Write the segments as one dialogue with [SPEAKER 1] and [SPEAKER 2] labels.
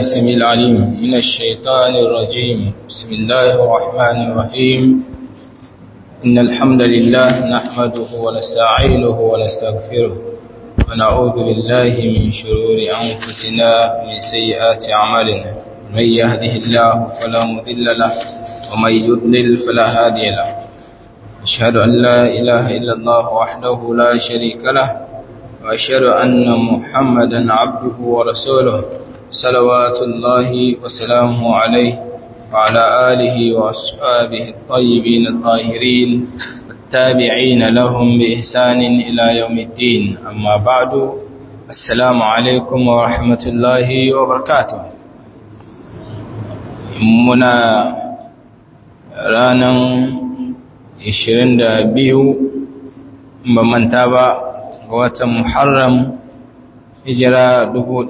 [SPEAKER 1] السميع العليم من الشيطان الرجيم بسم الله الرحمن الرحيم إن الحمد لله نحمده ونستعينه ونستغفره ونعوذ بالله من شرور أنفسنا ومن سيئات أعمالنا من يهده الله فلا مضل له ومن يضلل فلا هادي له أشهد أن لا إله إلا الله وحده لا شريك له وأشهد أن محمدا عبده ورسوله صلوات الله وسلامه عليه وعلى آله وأصحابه الطيبين الطاهرين التابعين لهم بإحسان إلى يوم الدين أما بعد السلام عليكم ورحمة الله وبركاته منا رانا 22 bamanta ba ga watan Muharram hijira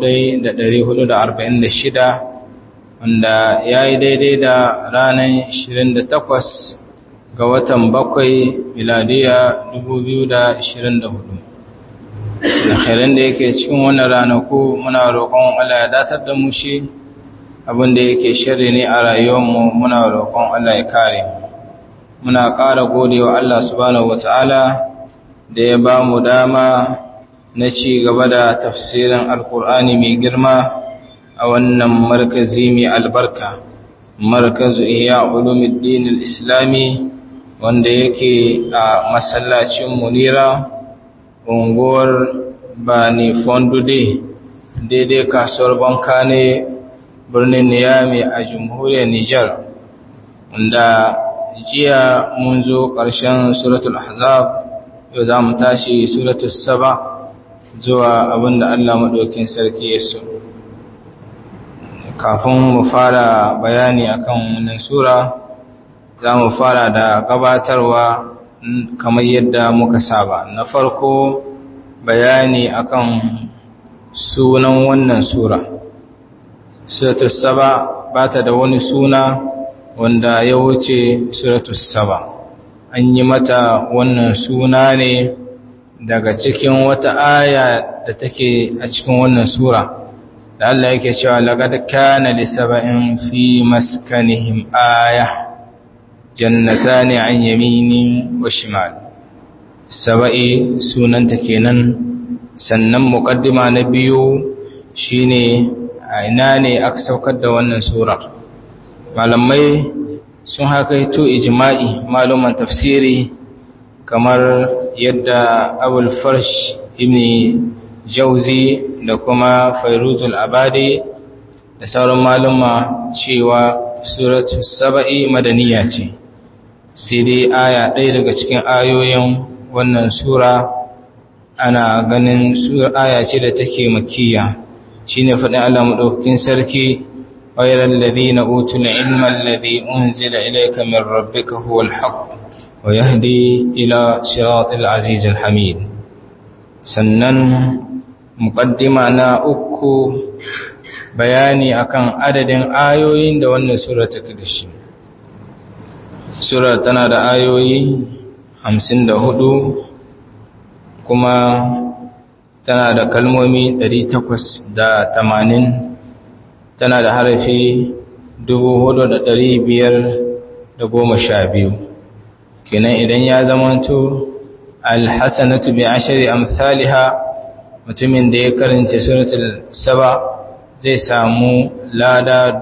[SPEAKER 1] 1446 wanda ya yi daidai da ranar 28 ga watan bakwai miladiya 2024 alkhairan da yake cikin wannan ranaku muna roƙon Allah ya datar da mu shi abinda yake shirri ne a rayuwarmu muna roƙon Allah ya kare muna ƙara godewa Allah subhanahu wata'ala da ya ba mu dama na ci gaba da tafsirin alkur'ani mai girma a wannan markazi mai albarka markazu iya ulumuddin al-islami wanda yake a masallacin munira unguwar bani fondude daidai kasuwar banka ne birnin niyami a jamhuriyar nijar wanda jiya mun zo ƙarshen suratul ahzab yau za mu tashi suratul saba zuwa abinda Allah maɗaukin sarki ya so kafin mu fara bayani akan wannan sura za mu fara da gabatarwa kamar yadda muka saba na farko bayani akan sunan wannan sura suratul saba ba ta da wani suna wanda ya wuce suratul saba an yi mata wannan suna ne daga cikin wata aya da take a cikin wannan sura da Allah yake cewa laqad kana li sab'in fi maskanihim aya jannatani an yamini wa shimal sab'i sunanta kenan sannan muqaddima na biyu shine a ina ne aka saukar da wannan sura malamai sun hakaito ijma'i maluman tafsiri kamar yadda abul farsh ibn jauzi da kuma fairuzul abadi da sauran maluma cewa suratu saba'i madaniya ce sai dai aya ɗaya daga cikin ayoyin wannan sura ana ganin aya ce da take makiya shine faɗin Allah madaukakin sarki غير الذين أوتوا العلم الذي أنزل إليك من ربك هو الحق ويهدي إلى صراط العزيز الحميد سنن مقدمة na uku bayani akan adadin ayoyin da wannan sura take da shi sura tana da ayoyi 54 kuma tana da kalmomi 880 tana da harafi biyu. kenan idan ya zamanto alhassanatu bi ashri amsalha mutumin da ya karanta suratul saba zai samu lada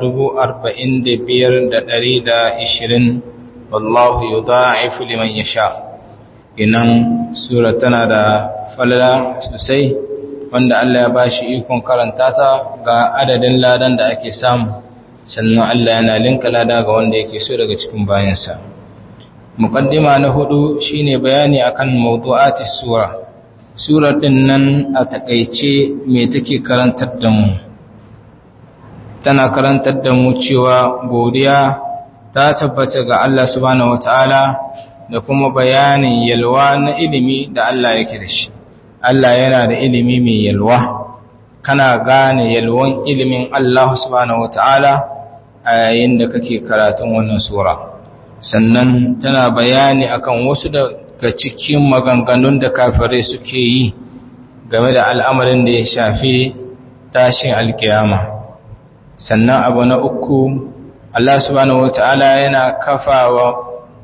[SPEAKER 1] ishirin. wallahu yudha'ifu liman yasha kenan sura tana da falala sosai wanda Allah ya ba shi ikon karanta ta ga adadin ladan da ake samu sannan Allah yana linka lada ga wanda yake so daga cikin bayansa muqaddima na hudu shine bayani akan mawdu'ati sura surar din nan a takeice me take karantar da mu tana karantar da mu cewa godiya ta tabbata ga Allah subhanahu wataala da kuma bayanin yalwa na ilimi da Allah yake da shi Allah yana da ilimi mai yalwa kana gane yalwan ilimin Allah subhanahu wataala a yayin da kake karatun wannan sura sannan tana bayani akan wasu daga cikin maganganun da kafirai suke yi game da al'amarin da ya shafi tashin alkiyama sannan abu na uku Allah subhanahu wata'ala yana kafawa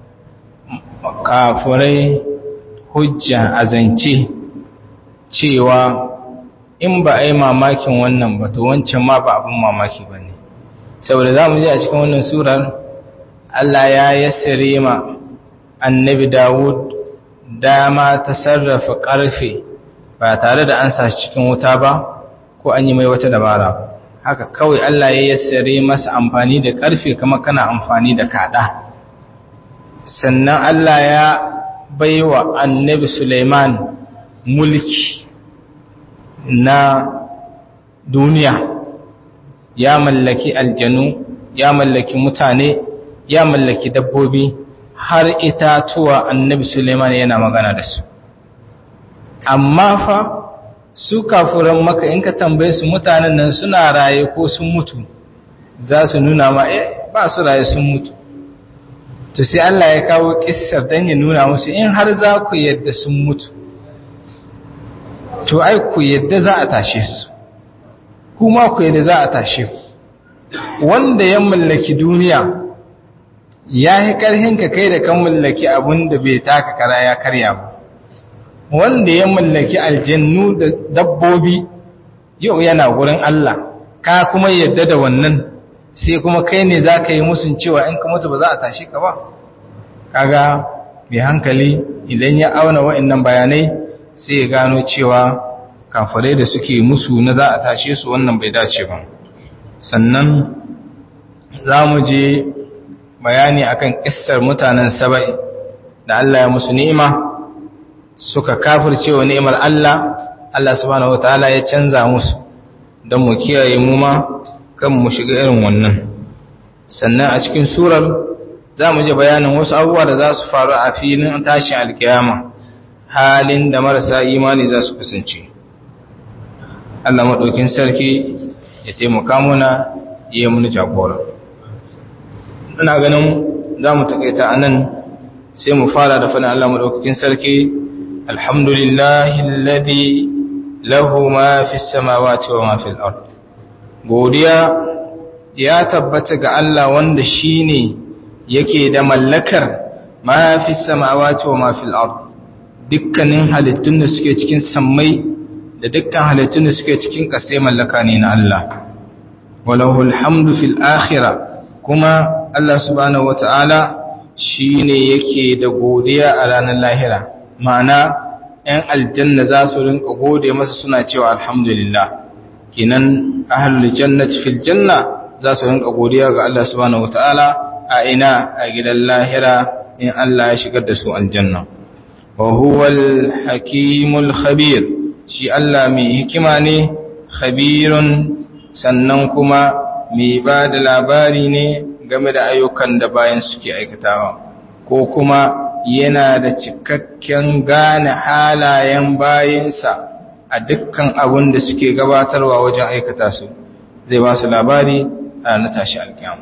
[SPEAKER 1] kafurai hujja azance cewa in ba a yi mamakin wannan ba to wancan ma ba abin mamaki ba ne saboda za mu ji a cikin wannan surar Allah ya yassare ma annabi Dawud dama ta sarrafa ƙarfe ba tare da an sa cikin wuta ba ko an yi mai wata dabara haka kawai Allah ya yassare masa amfani da ƙarfe kama kana amfani da kaɗa sannan Allah ya baiwa annabi Suleiman mulki na duniya ya mallaki aljanu ya mallaki mutane ya mallaki dabbobi har itatuwa annabi Suleiman yana magana da su amma fa su kafuran maka in ka tambaye su mutanen nan suna raye ko sun mutu za su nuna ma eh ba su raye sun mutu to sai Allah ya kawo kissar dan ya nuna musu in har za ku yadda sun mutu to ai ku yadda za a tashe su kuma ku yadda za a tashe ku wanda ya mallaki duniya ya yi ƙarhin ka kai da kan mallaki abin da bai taka kara ya karya ba wanda ya mallaki aljannu da dabbobi yau yana gurin Allah ka kuma yadda da wannan sai kuma kai ne za ka yi musun cewa in ka mutu ba za a tashi ka ba kaga mai hankali idan ya auna wa'annan bayanai sai ya gano cewa kafirai da suke musu na za a tashe su wannan bai dace ba sannan za mu je bayani akan kissar mutanen saba'i da Allah ya musu ni'ima suka kafirce wa ni'imar Allah Allah subhanahu wataala ya canza musu don mu kiyaye mu ma kan mu shiga irin wannan sannan a cikin surar za mu je bayanin wasu abubuwa da za su faru a filin tashin alkiyama halin da marasa imani za su kasance Allah maɗaukin sarki ya taimaka muna iya muni jagora ina ganin za mu taƙaita a nan sai mu fara da fana Allah maɗaukakin sarki alhamdulillahi alladhi lahu ma fi samawati wa ma fil ard godiya ya tabbata ga Allah wanda shine yake da mallakar ma fi samawati wa ma fil ard dukkanin halittun da suke cikin sammai da dukkan halittun da suke cikin kasai mallaka ne na Allah walahul hamdu fil akhirah kuma Allah subhanahu wataala shine yake da godiya a ranar lahira ma'ana ‘yan aljanna za su rinka gode masa suna cewa alhamdulillah kinan ahalul jannati fil janna za su rinka godiya ga Allah subhanahu wataala a ina a gidan lahira in Allah ya shigar da su aljanna wa huwal hakimul khabir shi Allah mai hikima ne khabirun sannan kuma mai ba da labari ne game da ayyukan da bayan suke aikatawa ko kuma yana da cikakken gane halayen bayinsa a dukkan abin da suke gabatarwa wajen aikata su zai ba su labari a na tashi alkiyama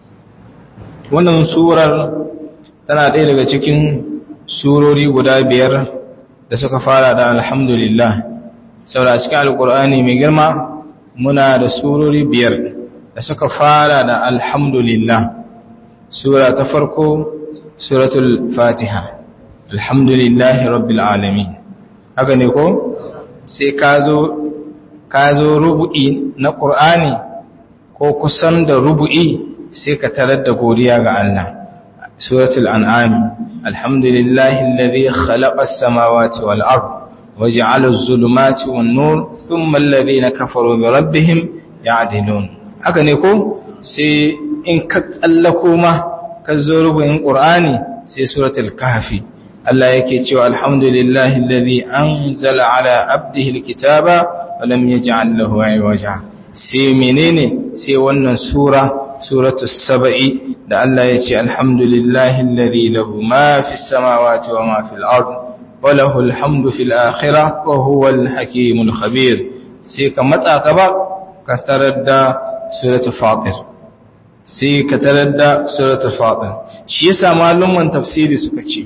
[SPEAKER 1] wannan surar tana ɗaya daga cikin surori guda biyar da suka fara da alhamdulillah saboda cikin alkur'ani mai girma muna da surori biyar da suka fara da alhamdulillah sura ta farko suratul fatiha alhamdulillahi rabbil alamin haka ne ko sai ka zo ka zo rubu'i na qur'ani ko kusan da rubu'i sai ka tarar da godiya ga Allah suratul an'am alhamdulillahi alladhi khalaqa as-samawati wal ard waja'ala az-zulumati wan nur thumma alladhina kafaru bi rabbihim ya'dilun haka ne ko sai in ka tsallako ma ka zo rubu'in qur'ani sai suratul kahfi Allah yake cewa alhamdulillahi alladhi anzala ala abdihi alkitaba wa lam yaj'al lahu iwaja sai menene sai wannan sura suratul saba'i da Allah yace alhamdulillahi alladhi lahu ma fis samawati wa ma fil ard wa lahu alhamdu fil akhirah wa huwal hakimul khabir sai ka matsa gaba ka tarar da suratul fatir sai ka tarar da suratul fatir shi yasa malaman tafsiri suka ce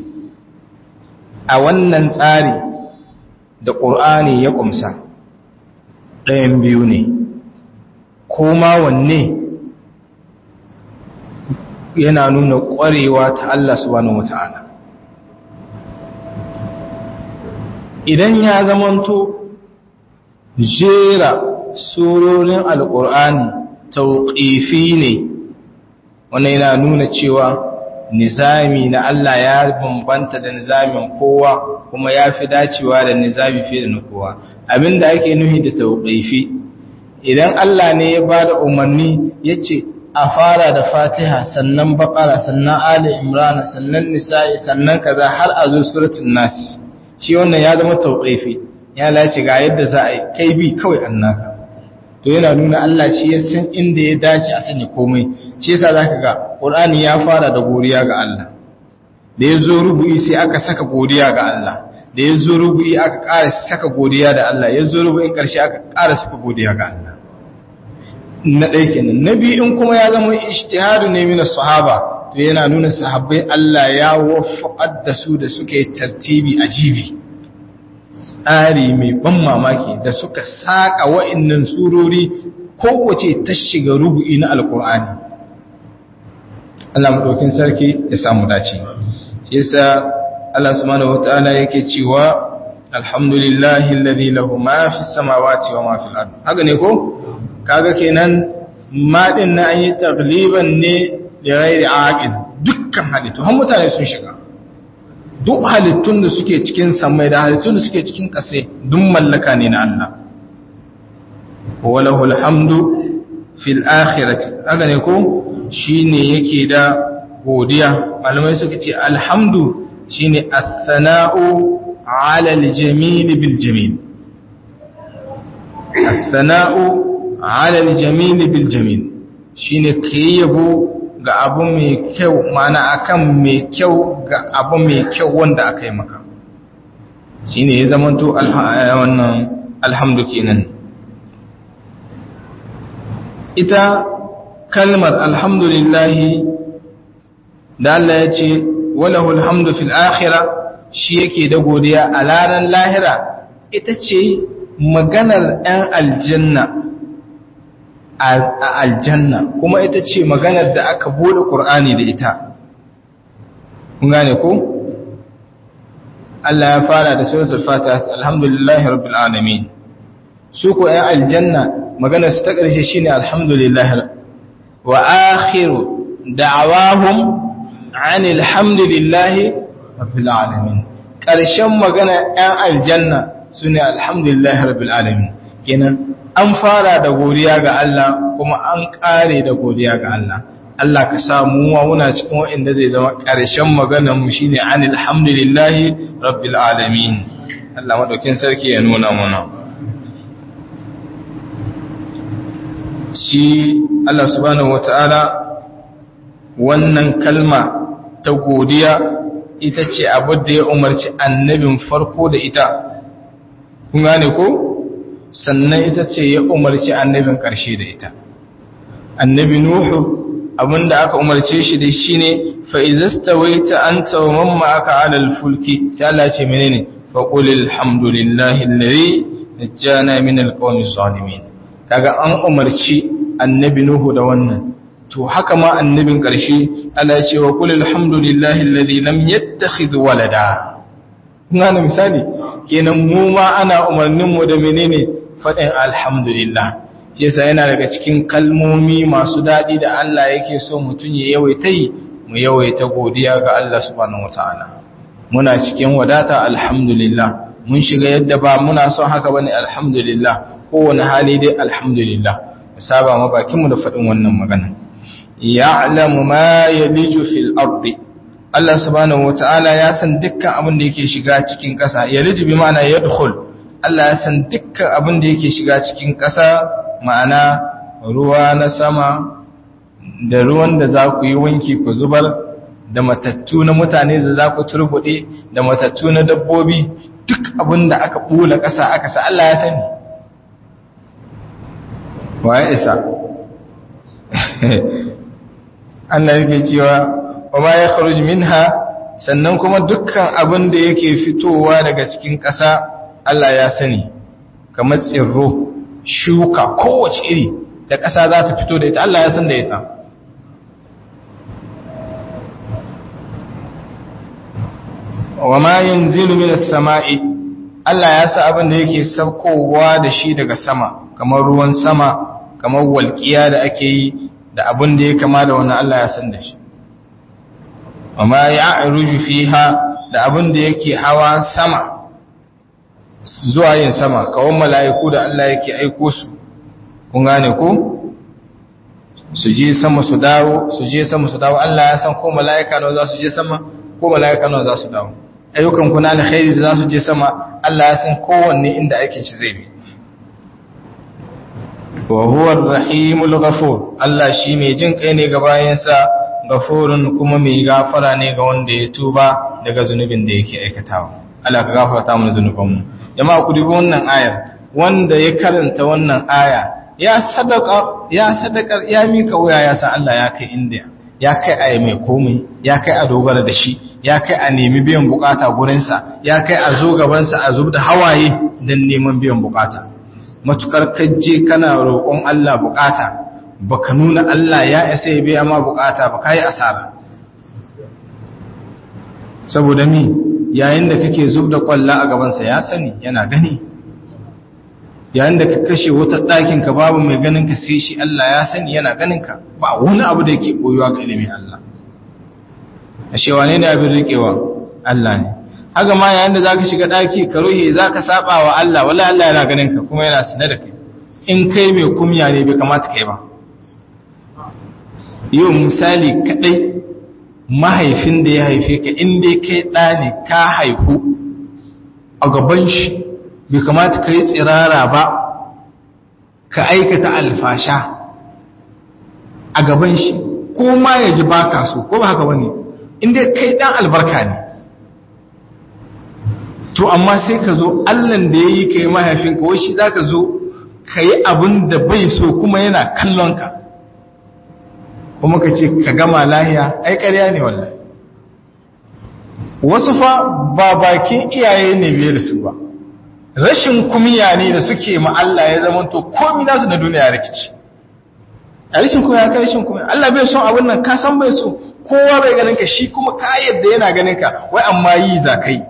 [SPEAKER 1] a wannan tsari da ƙur'ani ya ƙumsa ɗayan biyu ne koma wanne yana nuna ƙwarewa ta Allah subhanahu wata'ala idan ya zamanto jera surorin alƙur'ani tauƙifi ne wannan yana nuna cewa nizami na Allah ya bambanta da nizamin kowa kuma ya fi dacewa da nizami fiye da na kowa abinda ake nuhi da tauƙifi idan Allah ne ya ba da umarni ya ce a fara da fatiha sannan baƙara sannan ali imrana sannan nisa'i sannan kaza har a zo suratun nasi shi wannan ya zama tauƙifi ya lace ga yadda za a yi kai bi kawai annaka to yana nuna Allah shi ya san inda ya dace a sanya komai shi yasa zaka ga Qur'ani ya fara da godiya ga Allah da yazo rubu'i sai aka saka godiya ga Allah da yazo rubu'i aka ƙara saka godiya da Allah yazo rubu'in ƙarshe aka ƙara saka godiya ga Allah na ɗaya kenan na biyu in kuma ya zama ijtihadu ne min sahaba to yana nuna sahabbai Allah ya waffaqar da su da suke tartibi ajibi tsari mai ban mamaki da suka saka wa'annan surori kowace ta shiga rubu'i na alkur'ani Allah madaukin sarki ya samu dace shi yasa Allah subhanahu wataala yake cewa alhamdulillahi alladhi lahu ma fis samawati wa ma fil ard haka ne ko kaga kenan ma din na yi tagliban ne da ghairi aqil dukkan halittu har mutane sun shiga duk halittun da suke cikin samai da halittun da suke cikin ƙasa duk mallaka ne na Allah walahu alhamdu fil akhirati haka ne ko shine yake da godiya malamai suka ce alhamdu shine as-sana'u 'ala al-jamil bil jamil as-sana'u 'ala al-jamil bil jamil shine kayyabo ga abu mai kyau mana akan mai kyau ga abu mai kyau wanda aka yi maka shi ne ya zamanto wannan alhamdu kenan ita kalmar alhamdulillahi da Allah ya ce walahul hamdu fil akhira shi yake da godiya a ranar lahira ita ce maganar 'yan aljanna a aljanna kuma ita ce maganar da aka bude ƙur'ani da ita kun gane ko Allah ya fara da suratul fatiha alhamdulillahi rabbil alamin su ko ayi aljanna maganar su ta ƙarshe shine alhamdulillahi wa akhiru da'awahum anil hamdulillahi rabbil alamin ƙarshen magana ɗan aljanna sune alhamdulillahi rabbil alamin kenan an fara da godiya ga Allah kuma an ƙare da godiya ga Allah Allah ka samu wa muna cikin waɗanda zai zama ƙarshen maganar mu shine anil hamdulillahi rabbil alamin Allah madaukin sarki ya nuna mana shi Allah subhanahu wataala wannan kalma ta godiya ita ce abu da ya umarci annabin farko da ita kun gane ko sannan ita ce ya umarci annabin ƙarshe da ita annabi nuhu abinda aka umarce shi da shi ne fa'izastawaita an tsawon ma'aka alal fulki sai Allah ce menene faƙulil hamdulillahi lari da jana min alƙawani zalimin kaga an umarci annabi nuhu da wannan to haka ma annabin ƙarshe Allah ce wa ƙulil hamdulillahi lari lam yattakhidh walada kuna misali kenan mu ma ana umarninmu da menene faɗin alhamdulillah ce sa yana daga cikin kalmomi masu daɗi da Allah yake so mutum ya yawaita yi mu yawaita godiya ga Allah subhanahu wataala muna cikin wadata alhamdulillah mun shiga yadda ba muna son haka bane alhamdulillah kowane hali dai alhamdulillah mu saba ma bakin mu da faɗin wannan magana ya'lamu ma yaliju fil ardi Allah subhanahu wataala ya san dukkan abin da yake shiga cikin ƙasa yaliju bi ma'ana yadkhul Allah ya san dukkan abin da yake shiga cikin ƙasa ma'ana ruwa na sama da ruwan da za ku yi wanki ku zubar da matattu na mutane da za ku turbuɗe da matattu na dabbobi duk abin da aka ɓula ƙasa aka sa Allah ya sani wa ya isa Allah yake cewa wa ma ya kharuj minha sannan kuma dukkan abin da yake fitowa daga cikin ƙasa Allah ya sani kamar tsirro shuka kowace iri da ƙasa za ta fito da ita Allah ya san da ita wa ma yanzilu minas sama'i Allah ya sa abin da yake saukowa da shi daga sama kamar ruwan sama kamar walƙiya da ake yi da abin da ya kama da wannan Allah ya san da shi wa ma ya'ruju fiha da abin da yake hawa sama zuwa yin sama kawon mala'iku da Allah yake aiko su kun gane ko su je sama su dawo su je sama su dawo Allah ya san ko mala'ika nawa za su je sama ko mala'ika nawa za su dawo ayyukan kuna alkhairi da za su je sama Allah ya san kowanne inda ake ci zai bi wa huwa ar-rahimul ghafur Allah shi mai jin kai ne ga bayansa ghafurun kuma mai gafara ne ga wanda ya tuba daga zunubin da yake aikatawa Allah ka gafarta mana zunubanmu jama'a ku dubi wannan ayar wanda ya karanta wannan aya ya sadaka ya sadaka ya mika wuya ya san Allah ya kai inda ya kai a mai komai ya kai a dogara da shi ya kai a nemi biyan bukata gurinsa ya kai a zo gabansa a zub da hawaye don neman biyan bukata matukar kaje kana roƙon Allah bukata baka nuna Allah ya isa ya biya ma bukata ba kai asara saboda mi yayin da kake zub da kwalla a gabansa ya sani yana gani yayin da ka kashe wata ɗakin ka babu mai ganin ka sai shi Allah ya sani yana ganin ka ba wani abu da yake koyuwa ga ilimin Allah ashe wane ne abin rikewa Allah ne haka ma yayin da zaka shiga ɗaki ka ruhe zaka saba wa Allah wallahi Allah yana ganin ka kuma yana sanar da kai in kai mai kumya ne bai kamata kai ba yau misali kadai mahaifin da ya haife ka in dai kai ɗa ne ka haihu a gaban shi bai kamata ka yi tsirara ba ka aikata alfasha a gaban shi ko ma ya ji baka so ko ba haka bane inda kai dan albarka ne to amma sai ka zo allan da ya yi ka yi mahaifinka wai shi za ka zo ka yi abin da bai so kuma yana kallonka kuma ka ce ka gama lahiya ai ƙarya ne wallahi wasu fa ba bakin iyaye ne biyar su ba rashin kumiya ne da suke ma Allah ya zama to komi nasu na duniya rikici a rashin kumiya ka rashin kumiya Allah bai son abin nan ka san bai so kowa bai ganin ka shi kuma ka yadda yana ganin ka wai amma yi za kai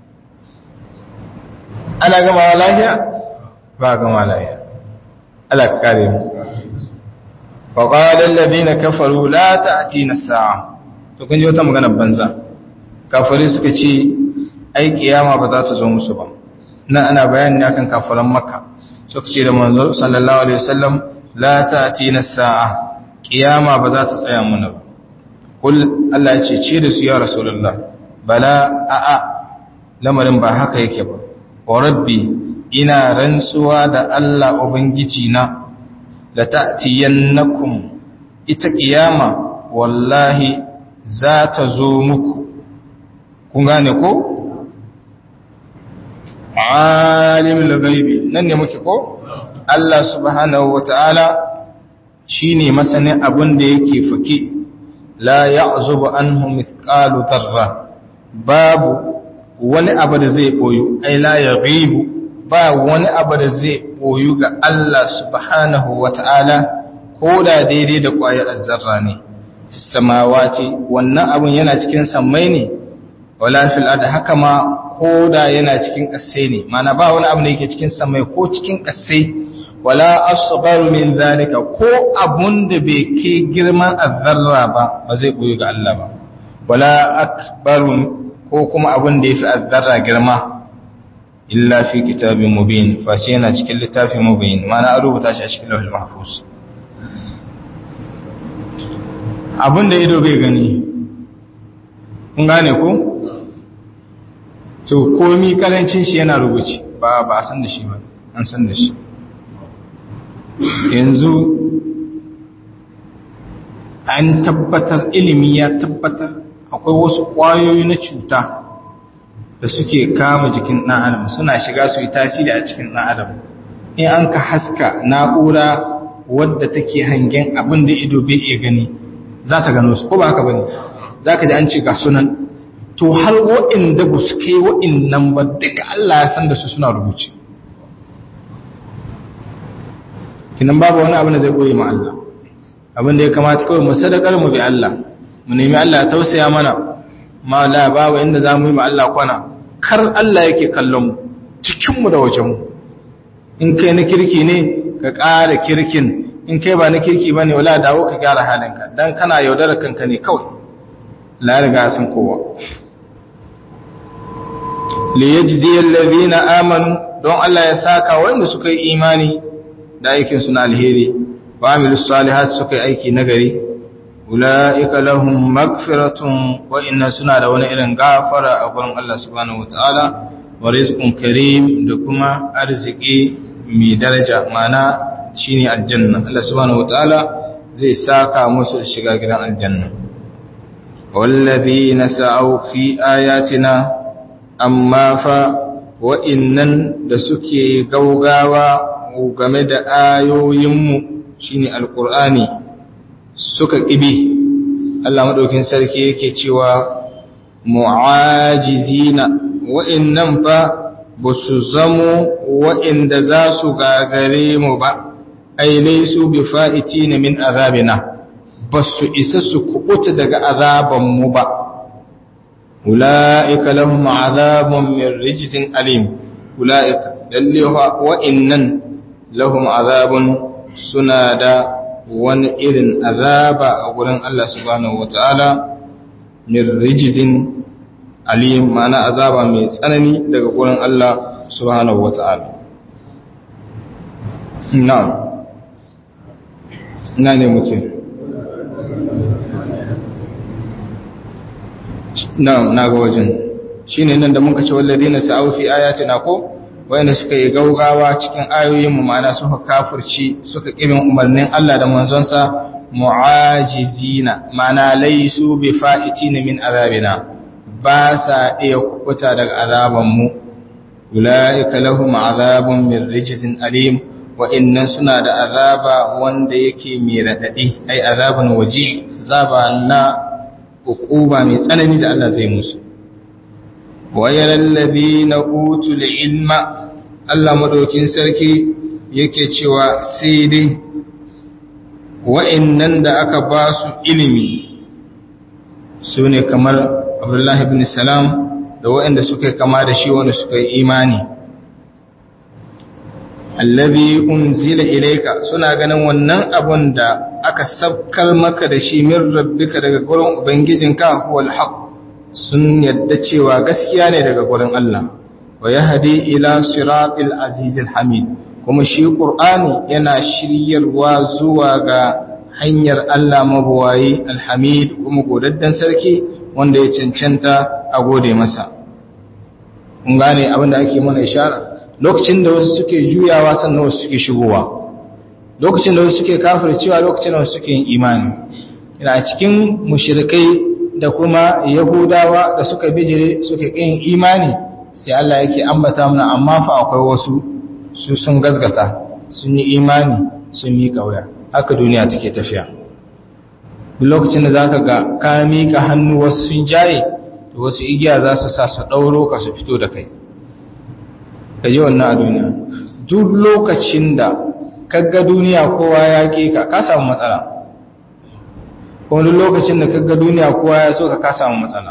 [SPEAKER 1] ana gama lafiya ba gama lafiya Allah ka kare mu wa qala alladhina kafaru la ta'tina as-sa'a to kun ji wata magana banza kafare suka ce ai kiyama ba za ta zo musu ba nan ana bayani akan kafiran makka suka ce da manzo sallallahu alaihi wasallam la ta'tina as-sa'a kiyama ba za ta tsaya mana ba kul Allah ya ce ce da su ya rasulullah bala a'a lamarin ba haka yake ba wa rabbi ina rantsuwa da Allah ubangiji na la ta'tiyannakum ita kiyama wallahi za ta zo muku kun gane ko alimul ghaibi nan ne muke ko Allah subhanahu wataala shine masanin abin da yake fake la ya'zubu anhu mithqalu dharra babu wani abu da zai boyu ai la yaghibu ba wani abu da zai boyu ga Allah subhanahu wataala ko da daidai da ƙwayar zarra ne samawati wannan abun yana cikin sammai ne wala fil ard haka ma ko da yana cikin ƙasai ne mana ba wani abu da yake cikin samai ko cikin ƙasai wala asgharu min zalika ko abun da bai ke girman azzarra ba ba zai koyi ga Allah ba wala akbaru ko kuma abun da yafi azzarra girma illa fi kitabin mubin fa shi yana cikin littafin mubin mana an rubuta shi a cikin lauhul mahfuz abun da ido bai gani kun gane ko to komi karancin shi yana rubuci ba ba a san da shi ba an san da shi yanzu an tabbatar ilimi ya tabbatar akwai wasu ƙwayoyi na cuta da suke kama jikin ɗan adam suna shiga su yi tasiri a cikin ɗan adam in an ka haska na'ura wadda take hangen abin da ido bai iya gani za ta gano su ko ba haka bane za ka ji an ce ga sunan to har wa'inda ba su kai wa'innan ba duka Allah ya san da su suna rubuce kinan babu wani abin da zai koyi ma Allah abin da ya kamata kawai mu sadakar mu bi Allah mu nemi Allah ya tausaya mana ma la babu inda za mu yi ma Allah kwana kar Allah yake kallon mu cikin mu da wajen mu in kai na kirki ne ka ƙara kirkin in kai ba na kirki bane wala dawo ka gyara halinka dan kana yaudarar kanka ne kawai la riga san kowa li yajzi alladhina amanu don Allah ya saka wanda suka yi imani da aikin su na alheri wa amilus salihat suka yi aiki nagari ulaika lahum magfiratun wa inna suna da wani irin gafara a gurin Allah subhanahu wataala wa rizqun karim da kuma arziki mai daraja mana shine aljanna Allah subhanahu wataala zai saka musu shiga gidan aljanna wallazina sa'u fi ayatina amma fa wa'innan da suke gaugawa game da ayoyinmu shine alqur'ani suka kibi Allah madaukin sarki yake cewa mu'ajizina wa'innan fa ba su zamo wa'inda za su gagare mu ba ai laisu bi fa'itina min azabina ba su isa su kubuta daga azabanmu ba ula'ika lahum azabun min rijzin alim ula'ika lalle wa'innan lahum azabun suna da wani irin azaba a gurin Allah subhanahu wata'ala min rijzin alim ma'ana azaba mai tsanani daga gurin Allah subhanahu wata'ala na'am ina ne muke na'am na ga wajen shine nan da muka ce walladina sa'u fi ayatina ko wayanda suka yi gaugawa cikin ayoyin mu ma'ana suka kafirci suka kibin umarnin Allah da manzonsa mu'ajizina ma'ana laysu bi fa'itina min azabina ba sa iya kubuta daga azaban mu ulaika lahum azabun min rijzin alim wa innan suna da azaba wanda yake mai radadi ai azaban waji azaba na hukuma mai tsanani da Allah zai musu wayaral ladina utul ilma Allah madaukin sarki yake cewa sai dai wa'annan da aka ba su ilimi sune kamar Abdullah ibn Salam da wa'anda suka kama da shi wanda suka yi imani allazi unzila ilayka suna ganin wannan abun da aka sabkar maka da shi min rabbika daga gurin ubangijinka huwal haqq sun yadda cewa gaskiya ne daga gurin Allah wa yahdi ila siratil azizil hamid kuma shi qur'ani yana shiryarwa zuwa ga hanyar Allah mabuwayi alhamid kuma godaddan sarki wanda ya cancanta a gode masa kun gane abin da ake mana ishara lokacin da wasu suke juyawa sannan wasu suke shigowa lokacin da wasu suke kafircewa lokacin da wasu suke yin imani ina cikin mushrikai da kuma yahudawa da suka bijire suka yin imani sai Allah yake ambata mana amma fa akwai wasu su sun gazgata sun yi imani sun yi kauya haka duniya take tafiya lokacin da zaka ga ka mika hannu wasu sun jaye to wasu igiya za su sa su dauro ka su fito da kai ka ji wannan a duniya duk lokacin da kaga duniya kowa ya ke ka ka samu matsala wani lokacin da kaga duniya kowa ya so ka ka samu matsala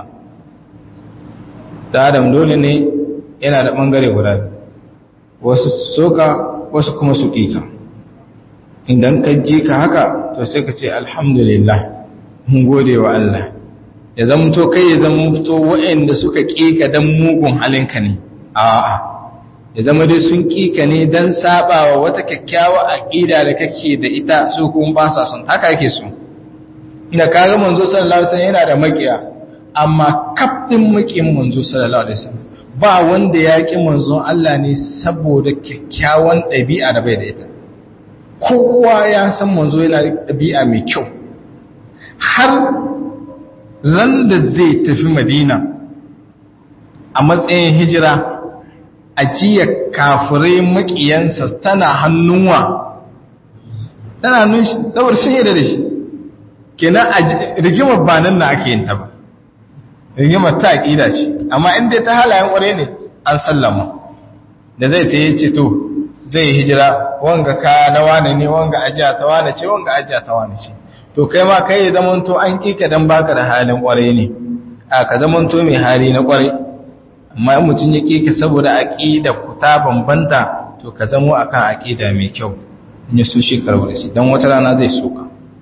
[SPEAKER 1] da adam dole ne yana da bangare guda wasu soka wasu kuma su ƙika idan ka ji ka haka to sai ka ce alhamdulillah mun gode wa Allah ya zamto kai ya zamto waɗanda suka ƙika don mugun halinka ne a'a ya zama dai sun kika ne don sabawa wata kyakkyawa aqida da kake da ita su kuma ba sa son haka yake so ina kaga manzo sallallahu alaihi wasallam yana da makiya amma kafin makiyin manzo sallallahu alaihi wasallam ba wanda ya ki manzon Allah ne saboda kyakkyawan ɗabi'a da bai da ita kowa ya san manzo yana da ɗabi'a mai kyau har ran da zai tafi Madina a matsayin hijira ajiya kafirai makiyansa tana hannunwa tana hannun shi saboda sun yadda da shi kenan rigimar ba nan na ake yin ta ba rigimar ta aƙida ce amma inda ta halayen ƙware ne an sallama da zai ta yi ce to zai hijira wanga kaya na wane ne wanga ajiya ta wane ce wanga ajiya ta wane ce to kai ma kai ya zamanto an kika dan baka da halin kwarai ne a ka zamanto mai hali na kwarai amma in mutum ya kika saboda aqida ku ta bambanta to ka zamo akan aqida mai kyau in ya so shi karbar shi dan wata rana zai soka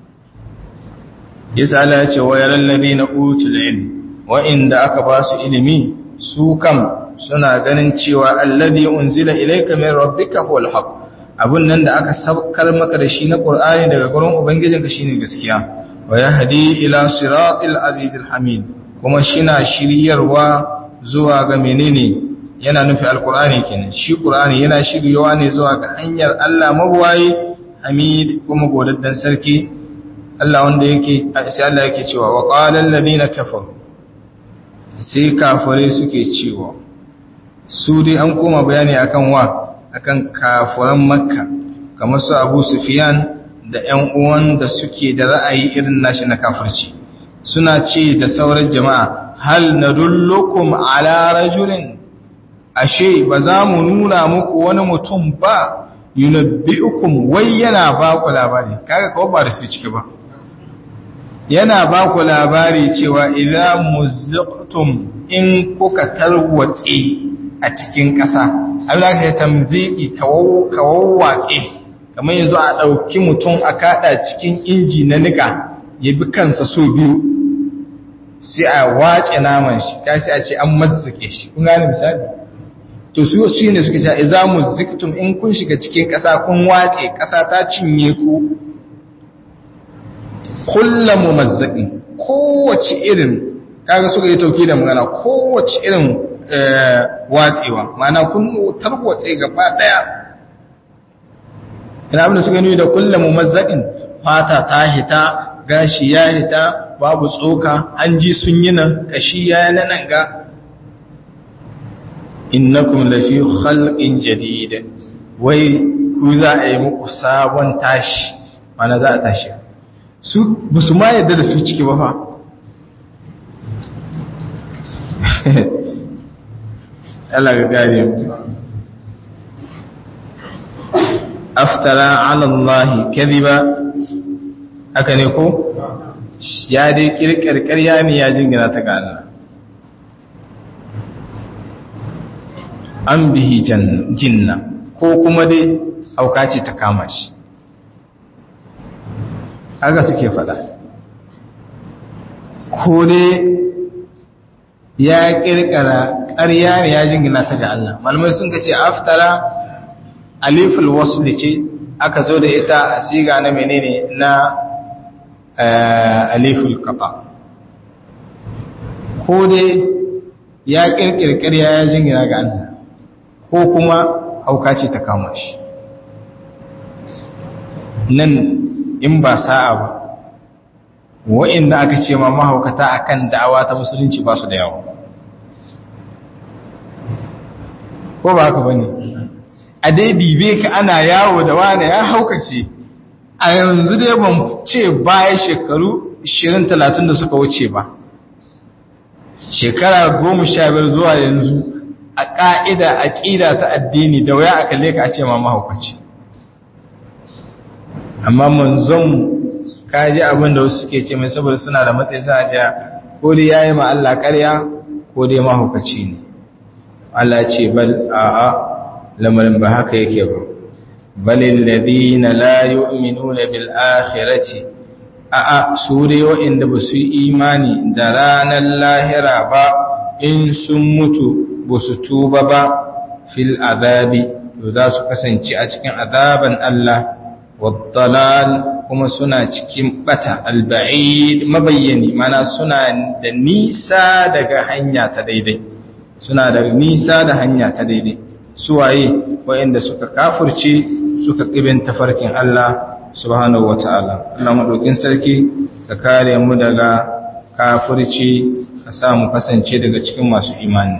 [SPEAKER 1] yasa Allah ya ce wa yaral ladina utul ilm wa inda aka ba su ilimi su kam suna ganin cewa alladhi unzila ilayka min rabbika huwal haqq abun nan da aka saukar maka da shi na qur'ani daga gurin ubangijinka shine gaskiya wa yahdi ila siratil azizil hamid kuma shina shiryarwa zuwa ga menene yana nufi alqur'ani kenan shi qur'ani yana shiryawa ne zuwa ga hanyar Allah mabwayi hamid kuma godaddan sarki Allah wanda yake sai Allah yake cewa wa qala alladhina kafaru sai kafare suke cewa su dai an koma bayani akan wa akan kafuran makka kamar su abu sufiyan da ‘yan uwan da suke da ra'ayi irin nashi na kafirci suna ce da sauran jama'a hal na dullukum ala rajulin ashe ba za mu nuna muku wani mutum ba yunabbi'ukum wai yana ba ku labari kaga kawai ba da su ciki ba yana ba ku labari cewa idan muzziqtum in kuka tarwatse a cikin ƙasa Allah ya tamziki kawawwatse kamar yanzu a ɗauki mutum a kaɗa cikin inji na nika ya bi kansa so biyu sai a wace naman shi kashi a ce an mazzike shi kun gane misali to su shi ne suke cewa idza muziktum in kun shiga cikin ƙasa kun wace ƙasa ta cinye ku kullu mumazzaqin kowace irin kaga suka yi tauki da magana kowace irin watsewa mana kun tarwatse gaba daya ina abin da suka nuni da kullum mumazzakin fata ta hita gashi ya hita babu tsoka hanji sun yi nan kashi ya yi nan ga innakum lafi khalqin jadid wai ku za a yi muku sabon tashi mana za a tashi su busu ma yadda da su ciki ba fa Allah ga gare mu aftara ala Allah kadhiba haka ne ko ya dai kirkir ƙarya ne ya jingina ta ga Allah an bihi jinna ko kuma dai auka ce ta kama shi haka suke fada ko dai ya kirkira ƙarya ne ya jingina ta ga Allah malamai sun ce aftara aliful wasl ce aka zo da ita a siga na menene na aliful qata ko dai ya kirkira ƙarya ya jingina ga Allah ko kuma hauka ce ta kama shi nan in ba sa'a ba wa'inda aka ce ma mahaukata akan da'awa ta musulunci ba su da yawa ko ba haka bane a dai dibe ka ana yawo da wani ya haukace a yanzu dai ban ce baya shekaru 20-30 da suka wuce ba shekara 15 zuwa yanzu a ƙa'ida a ƙida ta addini da waya aka leka a ce ma mahaukaci amma manzon kaji abin da wasu suke ce mai saboda suna da matsayi sa ce ko dai yayi ma Allah ƙarya ko dai mahaukaci ne Allah ce bal a'a lamarin ba haka yake ba balil ladina la yu'minuna bil akhirati a'a su dai wa'inda ba su imani da ranar lahira ba in sun mutu ba su tuba ba fil azabi to za su kasance a cikin azaban Allah waddalal kuma suna cikin bata alba'id mabayyani mana suna da nisa daga hanya ta daidai suna da nisa da hanya ta daidai suwaye wa'inda suka kafurce suka kibin tafarkin Allah subhanahu wata'ala Allah madaukin sarki ka kare mu daga kafurci ka sa mu kasance daga cikin masu imani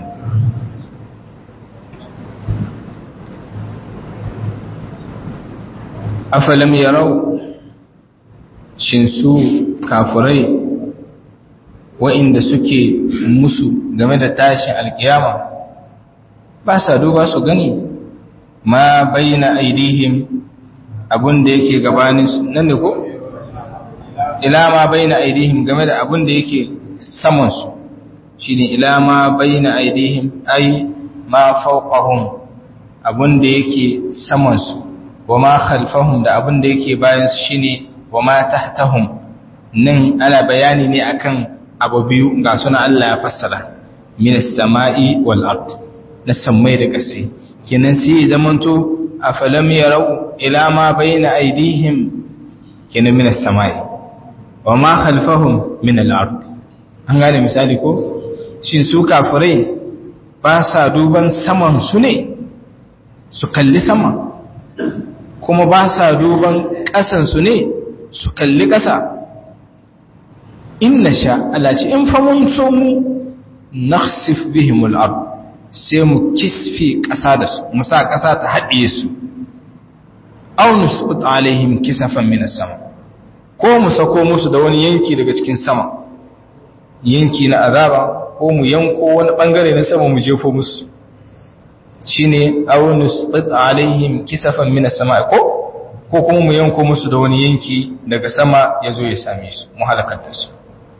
[SPEAKER 1] afalam yarau shin su kafurai wa'inda suke musu game da tashin alkiyama ba sa duba su gani ma baina aidihim abun da yake gabanin su nan ne ko ila ma baina aidihim game da abun da yake saman su shine ila ma baina aidihim ai ma fawqahum abun da yake saman su wa ma khalfahum da abun da yake bayan su shine wa ma tahtahum nan ana bayani ne akan abu biyu ga suna Allah ya fassara min as-sama'i wal ard na samai da ƙasa kenan sai zamanto afalam yarau ila ma baina aydihim kenan min as-sama'i wa ma khalfahum min al-ard an gane misali ko shin su kafirai ba sa duban saman su ne su kalli sama kuma ba sa duban ƙasan su ne su kalli ƙasa inna sha Allah ce in fa mun so mu nakhsif bihim al-ard sai mu kisfi ƙasa da su mu sa ƙasa ta haɗiye su aw nusqut alaihim kisafan min as-sama ko mu sako musu da wani yanki daga cikin sama yanki na azaba ko mu yanko wani bangare na sama mu jefo musu shine aw nusqut alaihim kisafan min as-sama ko ko kuma mu yanko musu da wani yanki daga sama yazo ya same su mu halakar da su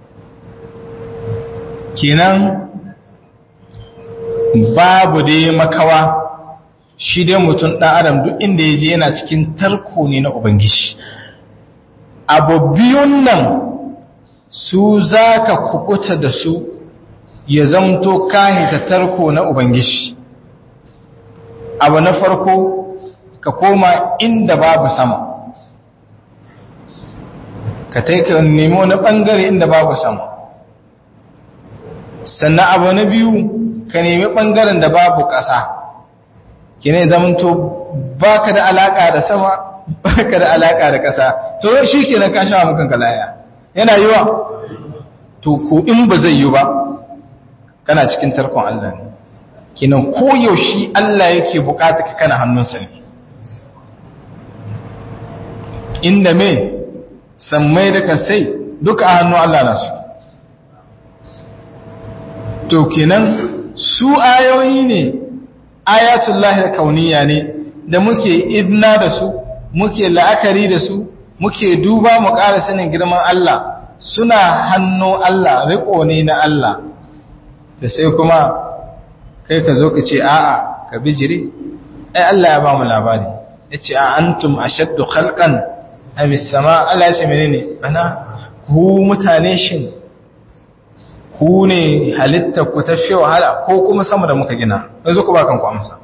[SPEAKER 1] kenan babu dai makawa shi dai mutum ɗan adam duk inda ya je yana cikin tarko ne na ubangiji abu biyun nan su za ka kukuta da su ya zamto kahita tarko na ubangiji abu na farko ka koma inda babu sama ka taika nemi wani ɓangare inda babu sama sannan abu na biyu ka nemi ɓangaren da babu ƙasa ki ne zamanto ba ka da alaƙa da sama ba ka da alaƙa da ƙasa to shi ke na kashe wa mukan kalaya yana yi wa to ko in ba zai yi ba kana cikin tarkon Allah ne kinan koyaushe Allah yake bukata ka kana hannunsa ne inda me sammai da kasai duka a hannun Allah na su to kenan su ayoyi ne ayatullahi da kauniya ne da muke idna da su muke la'akari da su muke duba mu ƙara sanin girman Allah suna hannu Allah riko ne na Allah da sai kuma kai ka zo ka ce a'a ka bijiri ai Allah ya ba mu labari yace a antum ashaddu khalqan am as-sama Allah ya ce menene bana ku mutane shin ku ne halittar ku ta fi wahala ko kuma sama da muka gina yanzu ku ba kanku amsa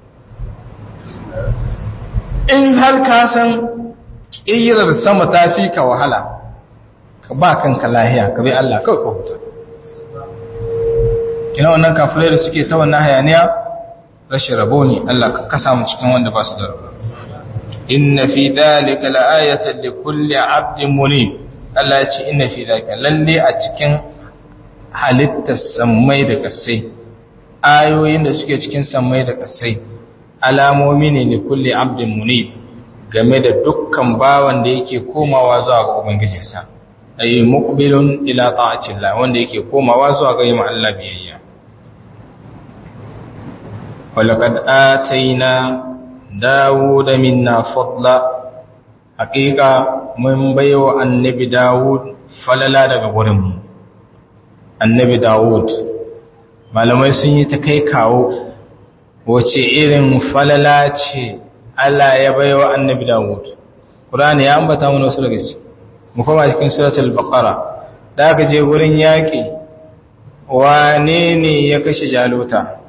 [SPEAKER 1] in har ka san ƙirar sama ta fi ka wahala ka ba kanka lahiya ka bai Allah kawai ka huta kina wannan kafirai da suke ta wannan hayaniya rashin rabo ne Allah ka kasa mu cikin wanda ba su da rabo inna fi dhalika la'ayatan likulli 'abdin munib Allah ya ce inna fi dhalika lalle a cikin halittar sammai da kasai ayoyin da suke cikin sammai da kasai alamomi ne ne kulle abdin munib game da dukkan bawan da yake komawa zuwa ga ubangijinsa ayi muqbilun ila ta'atillah wanda yake komawa zuwa ga yima Allah biyayya walaqad ataina dawuda minna fadla haqiqa mun baiwa annabi dawud falala daga gurinmu annabi Dawud malamai sun yi ta kai kawo wace irin falala ce Allah ya baiwa annabi Dawud Qur'ani ya ambata mana wasu daga ciki mu koma cikin suratul baqara da aka je gurin yaki wane ne ya kashe jaluta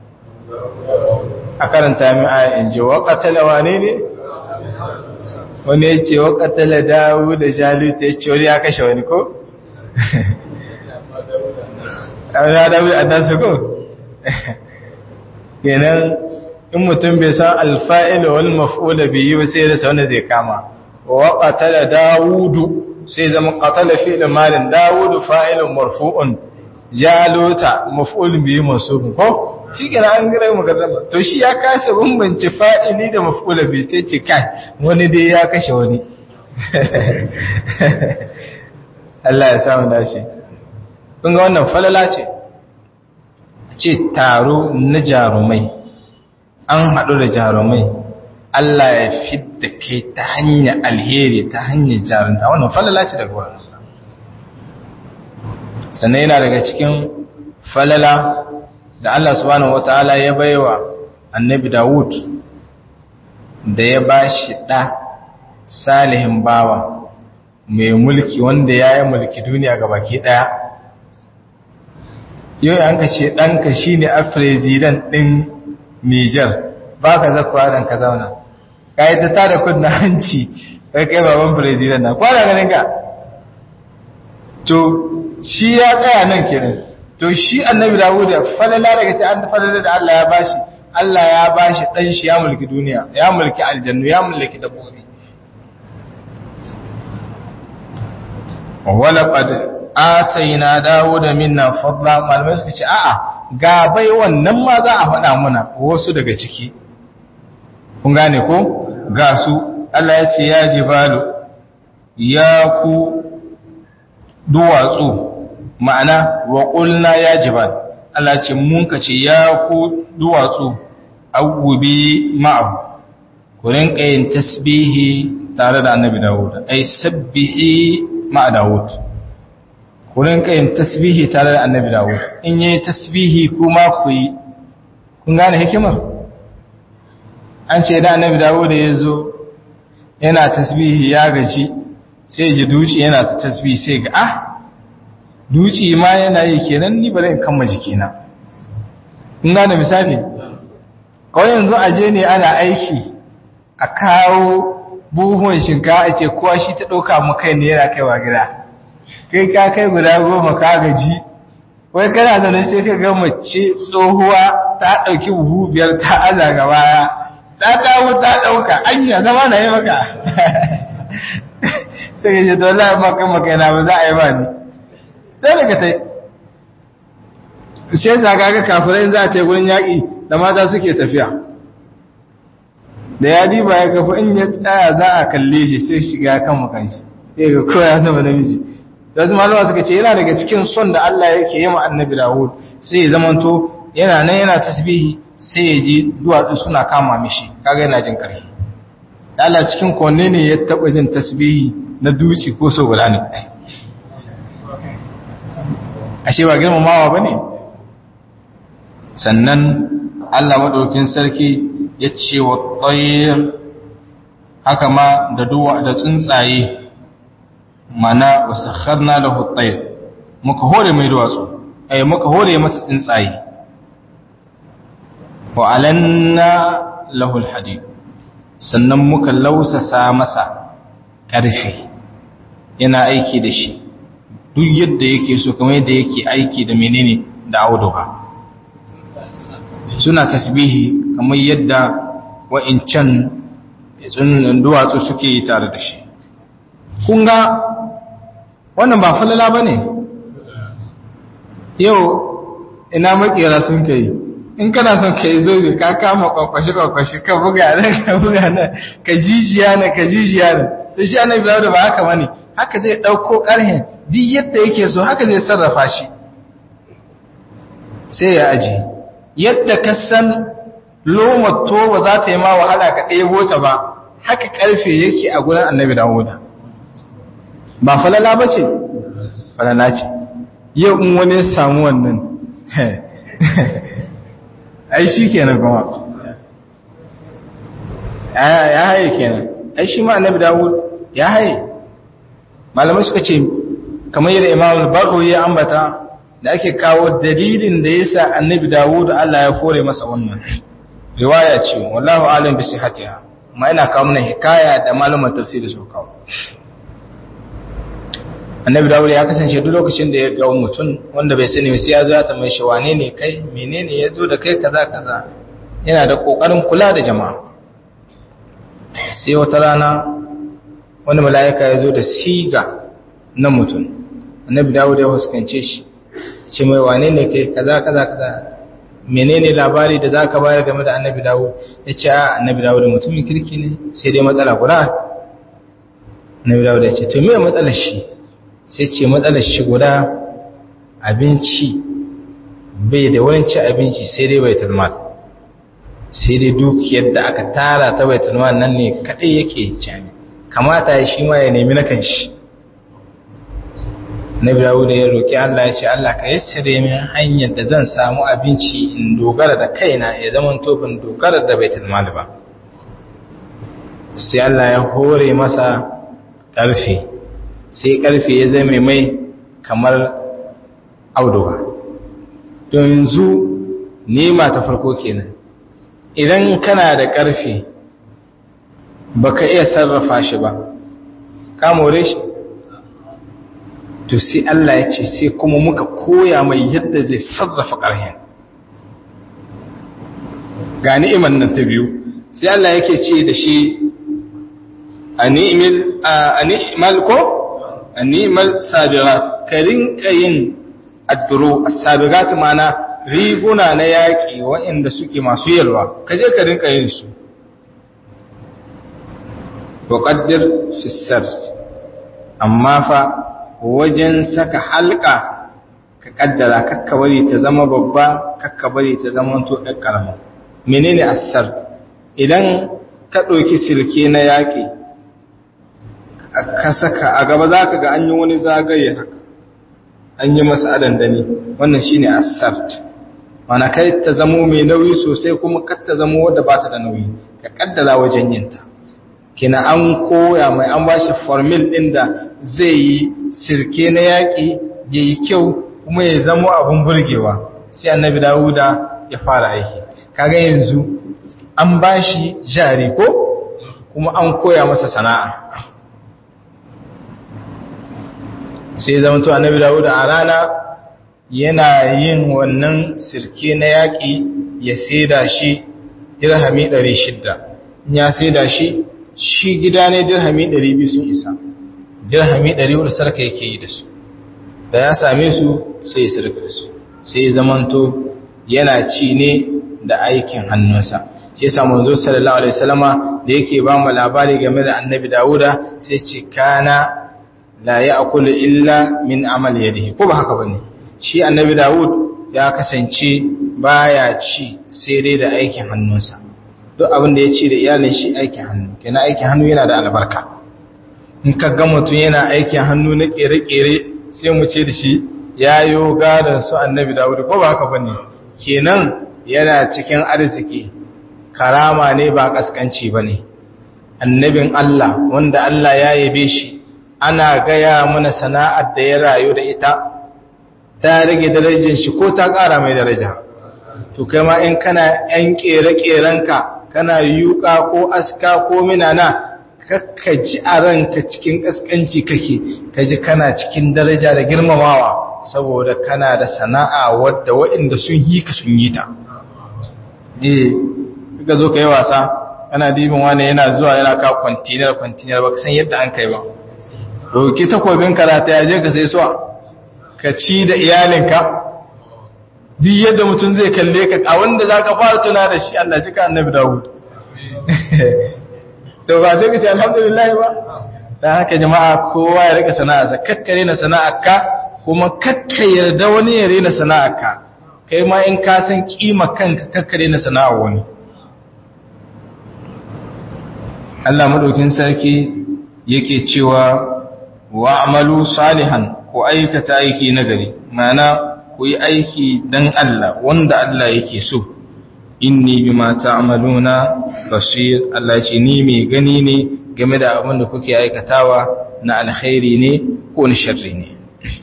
[SPEAKER 1] a karanta min aya in ji wa qatala wane ne wani ya ce wa qatala Dawud da jaluta ya ce wani ya kashe wani ko ya dawo a dasu ko kenan in mutum bai san alfa'il wal maf'ul bihi ba sai da sauna zai kama wa qatala daudu sai zama qatala fi'l malin daudu fa'ilun marfu'un jaluta maf'ul bihi mansub ko shikenan an gare mu gaddama to shi ya kasa bambance fa'ili da maf'ul bihi sai ce kai wani dai ya kashe wani Allah ya samu dace kun ga wannan falala ce ce taro na jarumai an haɗu da jarumai Allah ya fidda kai ta hanyar alheri ta hanyar jarunta wannan falala ce daga wurin Allah sannan yana daga cikin falala da Allah subhanahu wataala ya baiwa annabi Dawud da ya bashi ɗa salihin bawa mai mulki wanda ya yi mulki duniya ga baki ɗaya yau an ka ce ɗanka shi ne a firizidan ɗin Nijar ba ka zakuwa ɗan ka zauna ka yi ta tada kudin hanci kai kai baban firizidan na kwana ganin ka to shi ya tsaya nan kenan to shi annabi dawud da falala daga ce an falala da Allah ya bashi Allah ya bashi ɗan shi ya mulki duniya ya mulki aljannu ya mulki dabbobi walaƙad ataina dawo da minna fadla malamai suka ce a'a ga bai wannan ma za a faɗa muna wasu daga ciki kun gane ko ga su Allah ya ce ya jibalu ya ku duwatsu ma'ana wa qulna ya jibal Allah ce mun ka ce ya ku duwatsu awubi ma'ahu ku rinka yin tasbihi tare da annabi Dawud ai sabbihi ma'a Dawud kurin kayin tasbihi tare da annabi Dawud in yayi tasbihi kuma ku yi kun gane hikimar an ce da annabi Dawud ya zo yana tasbihi ya gaji sai ji duci yana ta tasbihi sai ga ah duci ma yana yi kenan ni bari in kamma jikina kun gane misali kawai yanzu aje ne ana aiki a kawo buhuwan shinkawa a ce kowa shi ta ɗauka mu kai ne yana kaiwa gida kai ka kai guda goma ka gaji wai kana zaune sai ka ga mace tsohuwa ta ɗauki buhu biyar ta aza ga baya ta dawo ta ɗauka anya zama na yi maka ta gaji dole maka maka na ba za a yi ba ni sai daga ta sai zaga ga kafirai za a ta yi gurin yaƙi da mata suke tafiya da ya diba ya kafa in ya tsaya za a kalle shi sai shiga kan makan shi sai ga kowa ya zama namiji da su malama suka ce yana daga cikin son da Allah yake yi ma annabi Dawud sai ya zamanto yana nan yana tasbihi sai ya ji duwatsu suna kama mishi kaga yana jin karfi Allah cikin konne ne ya taba jin tasbihi na duci ko so guda ne ashe ba girmamawa bane sannan Allah madaukin sarki ya ce wa tsayir haka ma da duwa da tsuntsaye mana wasu harna da hutsayir muka hore mai duwatsu ai muka hore masa tsuntsaye wa alanna lahul hadid sannan muka lausasa masa ƙarfi yana aiki da shi duk yadda yake so kamar yadda yake aiki da menene da auduga suna tasbihi kamar yadda wa'incan duwatsu suke yi tare da shi kun ga wannan ba falala ba ne yau ina makera sun ka yi in kana son ka yi zobe ka kama kwakwashi-kwakwashi ka buga nan ka buga nan ka jijiya nan ka jijiya nan da shi annabi da ba haka bane haka zai dauko karhin duk yadda yake so haka zai sarrafa shi sai ya aje yadda ka san lomar toba za ta yi ma wahala ka ɗebo ta ba haka ƙarfe yake a gurin annabi dawuda ba falala ba ce falala ce yau in wani ya samu wannan ai shi kenan kuma ya haye kenan ai shi ma annabi dawud ya haye malamai suka ce kamar yadda imamul bagawi ya ambata da ake kawo dalilin da yasa annabi dawud Allah ya fore masa wannan riwaya ce wallahu alim bi sihhatiha amma ina kawo mana hikaya da malaman tafsiri su kawo annabi dawud ya kasance duk lokacin da ya ga mutum wanda bai sani sai ya zo ya tambaye shi wane ne kai menene ya zo da kai kaza kaza yana da kokarin kula da jama'a sai wata rana wani mala'ika ya zo da siga na mutum annabi dawud ya huskance shi ce mai wane ne kai kaza kaza kaza menene labari da zaka bayar game da annabi dawud ya ce a annabi dawud mutumin kirki ne sai dai matsala guda annabi dawud ya ce to me matsalar shi sai ce matsalar shi guda abinci bai da wurin ci abinci sai dai bai tulmal sai dai dukiyar da aka tara ta baitul mal nan ne kadai yake cani kamata ya shi ma ya nemi na kanshi Nabi Dawud ya roki Allah ya ce Allah ka yassare min hanyar da zan samu abinci in dogara da kaina ya zama to ban dogara da baitul mal ba sai Allah ya hore masa karfe sai karfe ya zama mai kamar auduga to yanzu nema ta farko kenan idan kana da karfe baka iya sarrafa shi ba ka more shi to sai Allah ya ce sai kuma muka koya mai yadda zai sarrafa ƙarhen ga ni'imar nan ta biyu sai Allah yake ce da shi a ni'mal ko a ni'mal sabirat ka rinka yin adduro sabirat mana riguna na yaƙi waɗanda suke masu yalwa ka je ka rinka yin su waƙaddir fissar amma fa wajen saka halka ka kaddara kakka bari ta zama babba kakka bari ta zama to ɗan ƙarama menene asar idan ka ɗauki silke na yaƙi ka saka a gaba za ka ga an yi wani zagaye haka an yi masa adandani wannan shine asart mana kai ta zamo mai nauyi sosai kuma kar ta zamo wadda ba ta da nauyi ka kaddara wajen yinta kina an koya mai an ba shi formil ɗin da zai yi sirke na yaƙi ya yi kyau kuma ya zamo abin burgewa sai annabi dawuda ya fara aiki kaga yanzu an ba shi jari ko kuma an koya masa sana'a sai zama to annabi dawuda a rana yana yin wannan sirke na yaƙi ya saida shi dirhami 600 ya saida shi shi gida ne dirhami 200 sun isa dirhami 400 sarka yake yi da su da ya same su sai ya sarka da su sai zamanto yana ci ne da aikin hannunsa sai samu zo sallallahu alaihi wasallama da yake ba mu labari game da annabi Dawuda sai ce kana la ya'kulu illa min amal yadihi ko ba haka bane shi annabi Dawud ya kasance baya ci sai dai da aikin hannunsa duk abin da ya ci da iyalin shi aikin hannu kenan aikin hannu yana da albarka in ka ga mutum yana aikin hannu na kere-kere sai mu ce da shi yayo gadon su annabi Dawud ko ba haka bane kenan yana cikin arziki karama ne ba kaskanci bane annabin Allah wanda Allah ya yabe shi ana gaya mana sana'ar da ya rayu da ita ta rage darajar shi ko ta ƙara mai daraja to kai ma in kana yan ƙere-ƙerenka kana yuka ko aska ko minana kakka ji a ranka cikin ƙasƙanci kake ka ji kana cikin daraja da girmamawa saboda kana da sana'a wadda waɗanda sun yi ka sun yi ta eh ka zo ka yi wasa kana dibin wani yana zuwa yana ka kwantinar kwantinar ba ka san yadda an kai ba roki takobin karata ya je ka sai suwa ka ci da iyalinka duk yadda mutum zai kalle ka a wanda za ka fara tuna da shi Allah jika annabi Dawud to ba sai ka ce alhamdulillah ba dan haka jama'a kowa ya rika sana'arsa kakkare na sana'arka kuma kakka yarda wani ya rena sana'arka kai ma in ka san kima kanka kakkare na sana'ar wani Allah madaukin sarki yake cewa wa'malu salihan ku aikata aiki nagari ma'ana ku yi aiki dan Allah wanda Allah yake so inni bima ta'maluna basir Allah ce ni mai gani ne game da abin da kuke aikatawa na alkhairi ne ko na sharri ne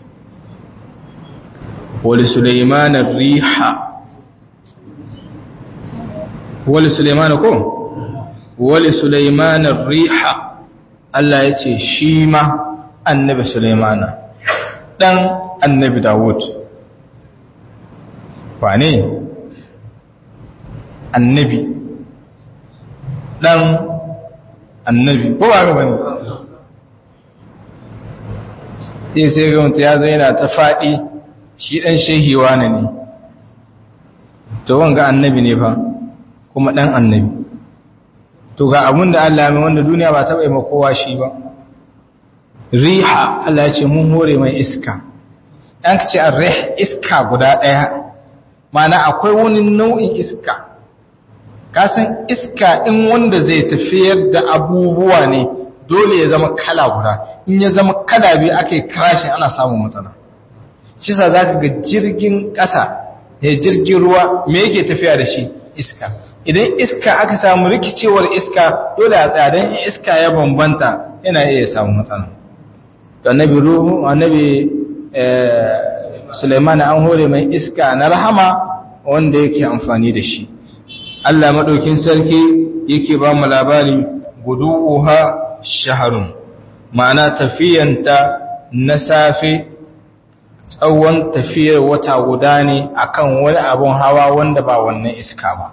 [SPEAKER 1] wali sulaiman ar-riha wali sulaiman ko wali sulaiman ar-riha Allah ya ce shi ma annabi sulaimana dan annabi dawud wane annabi dan annabi ko ba ga bane sai sai ga mutum ya zo yana ta faɗi shi dan shehi wane ne to wanga annabi ne fa kuma dan annabi to ga abun da Allah mai wanda duniya ba taɓa yi ma kowa shi ba riha Allah ya ce mun hore mai iska ɗan ka ce a rih iska guda ɗaya mana akwai wani nau'in iska kasan iska in wanda zai tafiyar da abubuwa ne dole ya zama kala guda in ya zama kala biyu aka yi crashing ana samun matsala shi sa za ka ga jirgin ƙasa ya jirgin ruwa me yake tafiya da shi iska idan iska aka samu rikicewar iska dole a tsadan iska ya bambanta yana iya samun matsala da annabi ruhu annabi Sulaiman an hore mai iska na rahama wanda yake amfani da shi Allah madaukin sarki yake ba mu labari guduha shaharun ma'ana tafiyanta na safe tsawon tafiyar wata guda ne akan wani abun hawa wanda ba wannan iska ba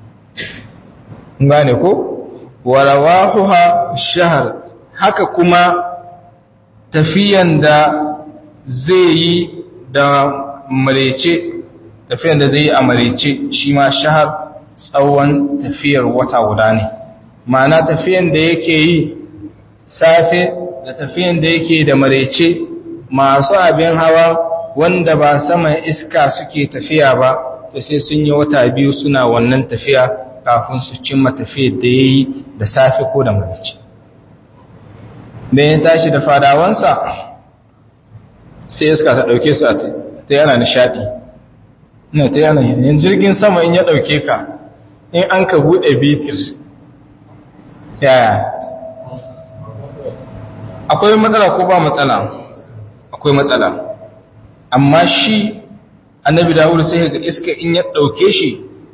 [SPEAKER 1] gane ko warawahuha shahar haka kuma tafiyan da zai yi da marece tafiyan da zai yi a marece shi ma shahar tsawon tafiyar wata guda ne ma'ana tafiyan da yake yi safe da tafiyan da yake da marece masu abin hawa wanda ba saman iska suke tafiya ba to sai sun yi wata biyu suna wannan tafiya kafin su cimma tafiyar da ya yi da safe ko da marece bayan tashi da fadawansa sai iska ta ɗauke su a ta yana nishaɗi ina ta yana yin jirgin sama in ya ɗauke ka in an ka buɗe bitir yaya akwai matsala ko ba matsala akwai matsala amma shi annabi dawud sai ga iska in ya ɗauke shi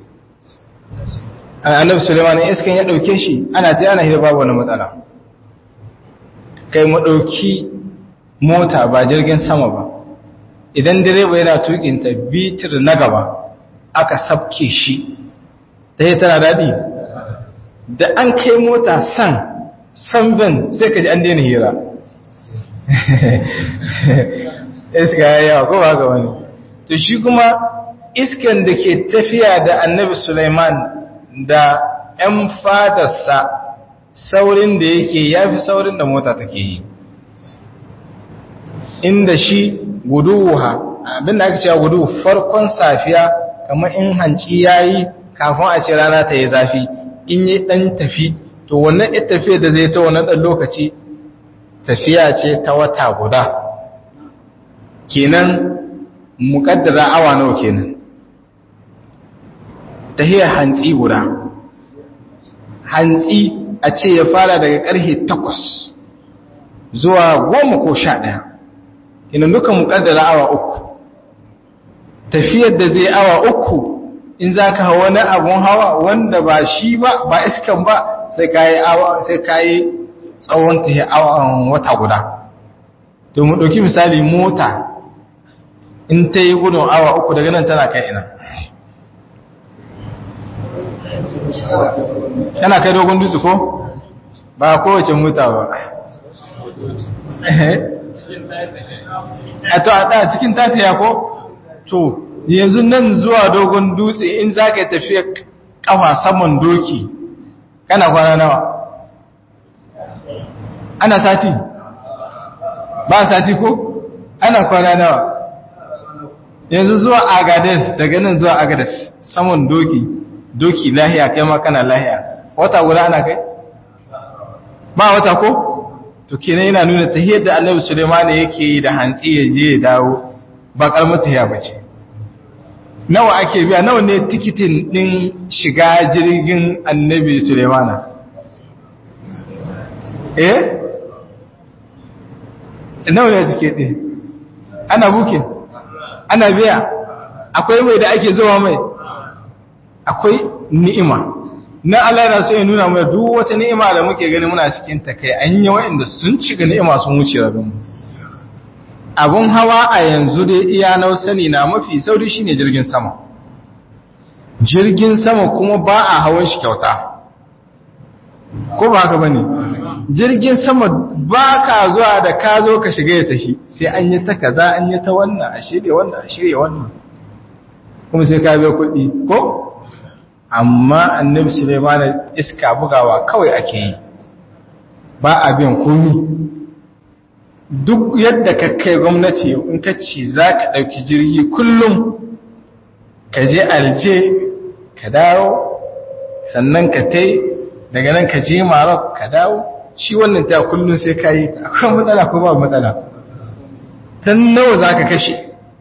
[SPEAKER 1] annabi suleiman in iska in ya ɗauke shi ana ta yana hira babu wani matsala kai maɗauki mota ba jirgin sama ba idan direba yana tukinta bitir na gaba aka sabke shi ta yi tana daɗi da an kai mota san san ben sai ka ji an daina hira iska ya yawa ko ba ga wani to shi kuma iskan da ke tafiya da annabi Sulaiman da ‘yan fadarsa saurin da yake ya fi saurin da mota take yi inda shi guduwa abinda aka cewa gudu farkon safiya kamar in hanci ya yi kafin a ce rana ta yi zafi in yi ɗan tafi to wannan ita tafiya da zai ta wannan ɗan lokaci tafiya ce ta wata guda kenan muƙaddara awa nawa kenan tahiyar hantsi guda hantsi a ce ya fara daga ƙarfe takwas zuwa goma ko sha ɗaya kenan duka muƙaddara awa uku tafiyar da zai awa uku in za ka wani abun hawa wanda ba shi ba ba iskan ba sai ka yi awa sai ka yi tsawon tahiyar awa wata guda to mu ɗauki misali mota in ta yi gudun awa uku daga nan tana kai ina tana kai dogon dutse ko ba kowace mota ba a to a cikin tataya ko to yanzu nan zuwa dogon dutse in za ka tafiya kafa saman doki kana kwana nawa ana sati ba sati ko ana kwana nawa yanzu zuwa agades daga nan zuwa agades saman doki doki lahiya kai ma kana lahiya wata guda ana kai ba wata ko to kenan yana nuna tahiyar da Annabi Sulaiman yake yi da hantsi ya je ya dawo ba kalmar tahiya bace nawa ake biya nawa ne tikitin din shiga jirgin Annabi Sulaiman eh nawa ne tiket din ana bukin ana biya akwai mai da ake zuwa mai akwai ni'ima na Allah yana so ya nuna mana duk wata ni'ima da muke gani muna cikin ta kai an yi wa'anda sun cika ni'ima sun wuce rabin mu abun hawa a yanzu dai iya nau sani na mafi sauri shine jirgin sama jirgin sama kuma ba a hawan shi kyauta ko ba haka bane jirgin sama ba ka zuwa da ka zo ka shiga ya tafi sai an yi ta kaza an yi ta wannan a shirya wannan a shirya wannan kuma sai ka biya kuɗi ko amma annabi Sulaiman iska bugawa kawai ake yi ba a biyan komi duk yadda ka kai gwamnati in ka ci za ka ɗauki jirgi kullum ka je alje ka dawo sannan ka tai daga nan ka je Maroc ka dawo shi wannan ta kullun sai ka yi akwai matsala ko ba matsala dan nawa zaka kashe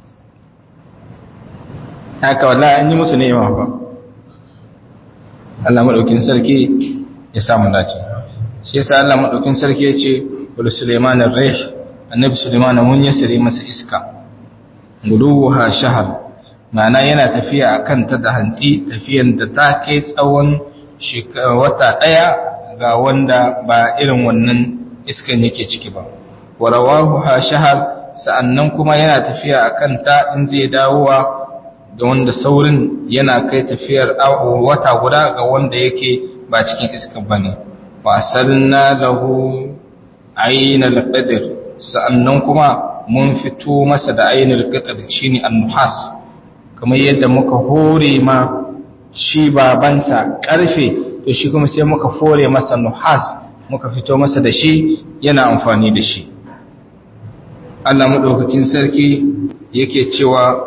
[SPEAKER 1] haka wallahi an yi musu nema ba Allah madaukin sarki ya samu dace shi yasa Allah madaukin sarki ya ce wal Sulaiman ar-rih annabi Sulaiman mun yasire masa iska guluha shahar ma'ana yana tafiya akan ta da hantsi tafiyan da ta kai tsawon wata daya ga wanda ba irin wannan iskan yake ciki ba warawahu ha shahar sa'annan kuma yana tafiya akan ta in zai dawowa da wanda saurin yana kai tafiyar wata guda ga wanda yake ba cikin iskan bane wa asalna lahu aynal qadr sa'annan kuma mun fito masa da ainul qadr shine an-nuhas kamar yadda muka hore ma shi babansa karfe to shi kuma sai muka fore masa nuhas muka fito masa da shi yana amfani da shi Allah madaukakin sarki yake cewa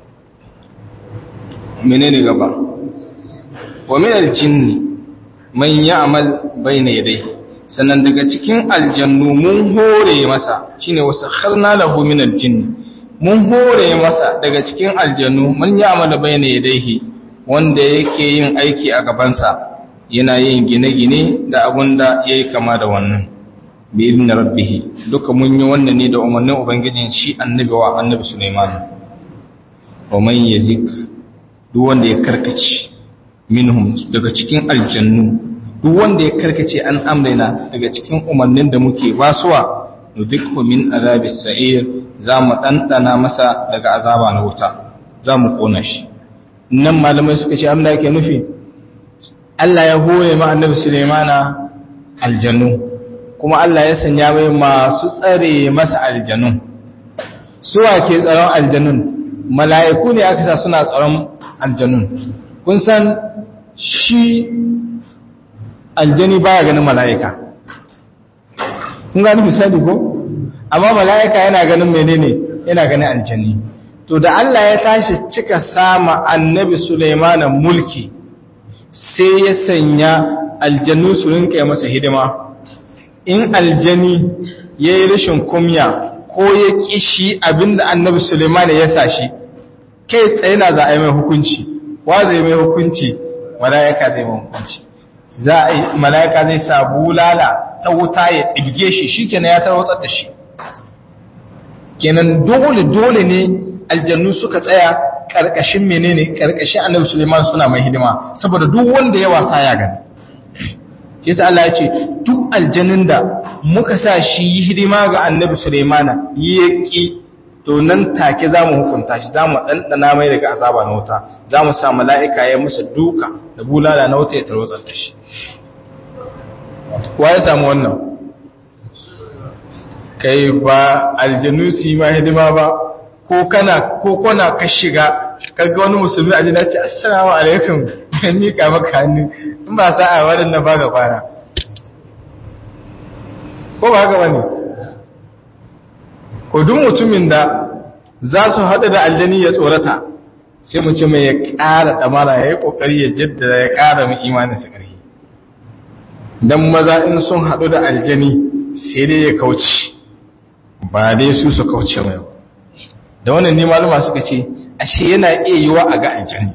[SPEAKER 1] menene gaba wa min al-jinni man ya'mal bayna yadayhi sannan daga cikin aljannu mun hore masa shine wasakharna lahu min al-jinni mun hore masa daga cikin aljannu man ya'mal bayna yadayhi wanda yake yin aiki a gabansa yana yin gine-gine da abun da ya yi kama da wannan bi idin rabbihi duka mun yi wannan ne da umarnin ubangijin shi annabi wa annabi suleiman wa man yazik duk wanda ya karkace minhum daga cikin aljannu duk wanda ya karkace an amrina daga cikin umarnin da muke basuwa nudikhu min azabi sa'ir za mu ɗanɗana masa daga azaba na wuta za mu ƙona shi nan malamai suka ce amna yake nufi Allah ya hore ma annabi Sulaimana aljannu kuma Allah ya sanya mai masu tsare masa aljannun suwa ke tsaron aljannun mala'iku ne aka sa suna tsaron aljannun kun san shi aljani baya ganin mala'ika kun gani misali ko amma mala'ika yana ganin menene yana ganin aljani to da Allah ya tashi cika sama annabi Sulaimana mulki sai ya sanya aljannu su rinka masa hidima in aljani ya yi rashin kumya ko ya kishi abinda annabi Sulaimana ya sa shi kai tsaye na za a yi mai hukunci wa zai mai hukunci mala'ika zai mai hukunci za a yi mala'ika zai sa bulala ta wuta ya ɗibge shi shi kenan ya tarwatsar da shi kenan dole dole ne aljannu suka tsaya ƙarƙashin menene ƙarƙashin annabi suleiman suna mai hidima saboda duk wanda ya wasa ya gani yasa Allah ya ce duk aljannin da muka sa shi yi hidima ga annabi suleimana ya ƙi to nan take za mu hukunta shi za mu ɗanɗana mai daga azaba na wuta za mu sa mala'ika ya masa duka da bulala na wuta ya tarwatsar da shi wa ya samu wannan kai ba aljanu su yi ma hidima ba ko kana ko kona ka shiga kaga wani musulmi a jina ce assalamu alaikum kan mika maka hannu in ba sa a waɗannan ba ga kwana ko ba haka bane ko duk mutumin da za su haɗu da aljani ya tsorata sai mu ce mai ya ƙara ɗamara ya yi ƙoƙari ya jaddada ya ƙara mai imanin sa ƙarfi don maza in sun haɗu da aljani sai dai ya kauce ba dai su su kauce mai da wannan ne maluma suka ce ashe yana iya yiwa a ga aljani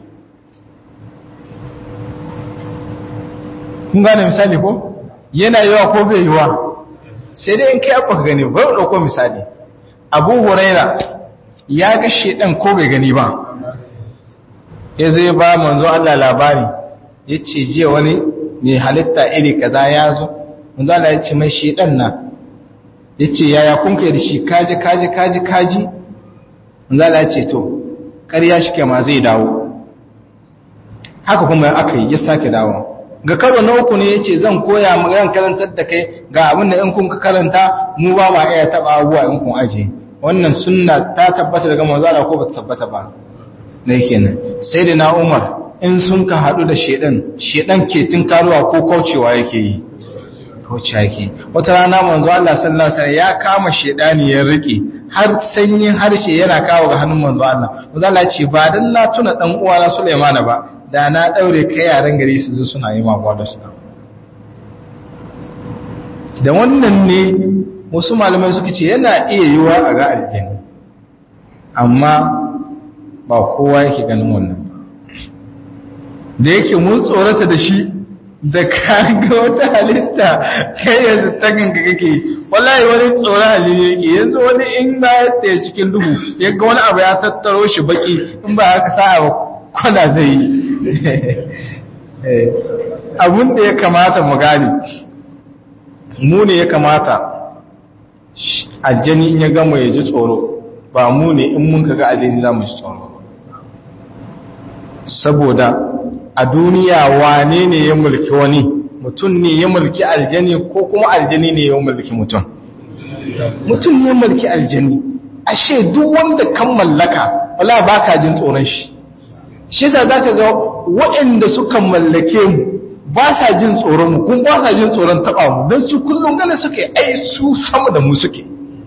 [SPEAKER 1] kun gane misali ko yana yiwa ko bai yiwa sai dai in kai abu ka gani ba ɗauko misali abu huraira ya ga shedan ko bai gani ba ya zai ba manzo Allah labari ya ce jiya wani mai halitta iri kaza ya zo manzo Allah ya ce mai shedan na ya ce yaya kun kai da shi kaji kaji kaji kaji manzo Allah ya ce to ƙarya shi ke ma zai dawo haka kuma aka yi ya sake dawo ga karo na uku ne ya ce zan koya zan karantar da kai ga abin da in kun ka karanta mu ba ma iya taɓa abubuwa in kun aje wannan sunna ta tabbata daga manzo Allah ko ba ta tabbata ba da kenan sai da na Umar in sun ka hadu da shedan shedan ke tunkaruwa ko kaucewa yake yi kaucewa yake wata rana manzo Allah sallallahu alaihi wasallam ya kama shedani ya rike har sanyin harshe yana kawo ga hannun manzo Allah manzo Allah ce ba dan na tuna dan uwana Sulaiman ba da na daure kai yaran gari su zo suna yi magwa da su da wannan ne wasu malamai suka ce yana iya yiwa a ga aljanna amma ba kowa yake ganin wannan ba da yake mun tsorata da shi da kaga wata halitta kai yanzu ta ganga kake wallahi wani tsoron halittu yake yanzu wani in ba ya tsaye cikin duhu ya ga wani abu ya tattaro shi baki in ba haka sa ba kwana zai yi abun da ya kamata mu gane mu ne ya kamata aljani in ya gama ya ji tsoro ba mu ne in mun kaga aljani za mu ji tsoro saboda a duniya wane ne ya mulki wani mutum ne ya mulki aljani ko kuma aljani ne ya mulki mutum mutum ne ya mulki aljani ashe duk wanda kan mallaka wala baka jin tsoron shi shi yasa zaka ga waɗanda suka mallake mu ba sa jin tsoron mu kuma ba sa jin tsoron taba mu dan su kullun gane suke ai su sama da mu suke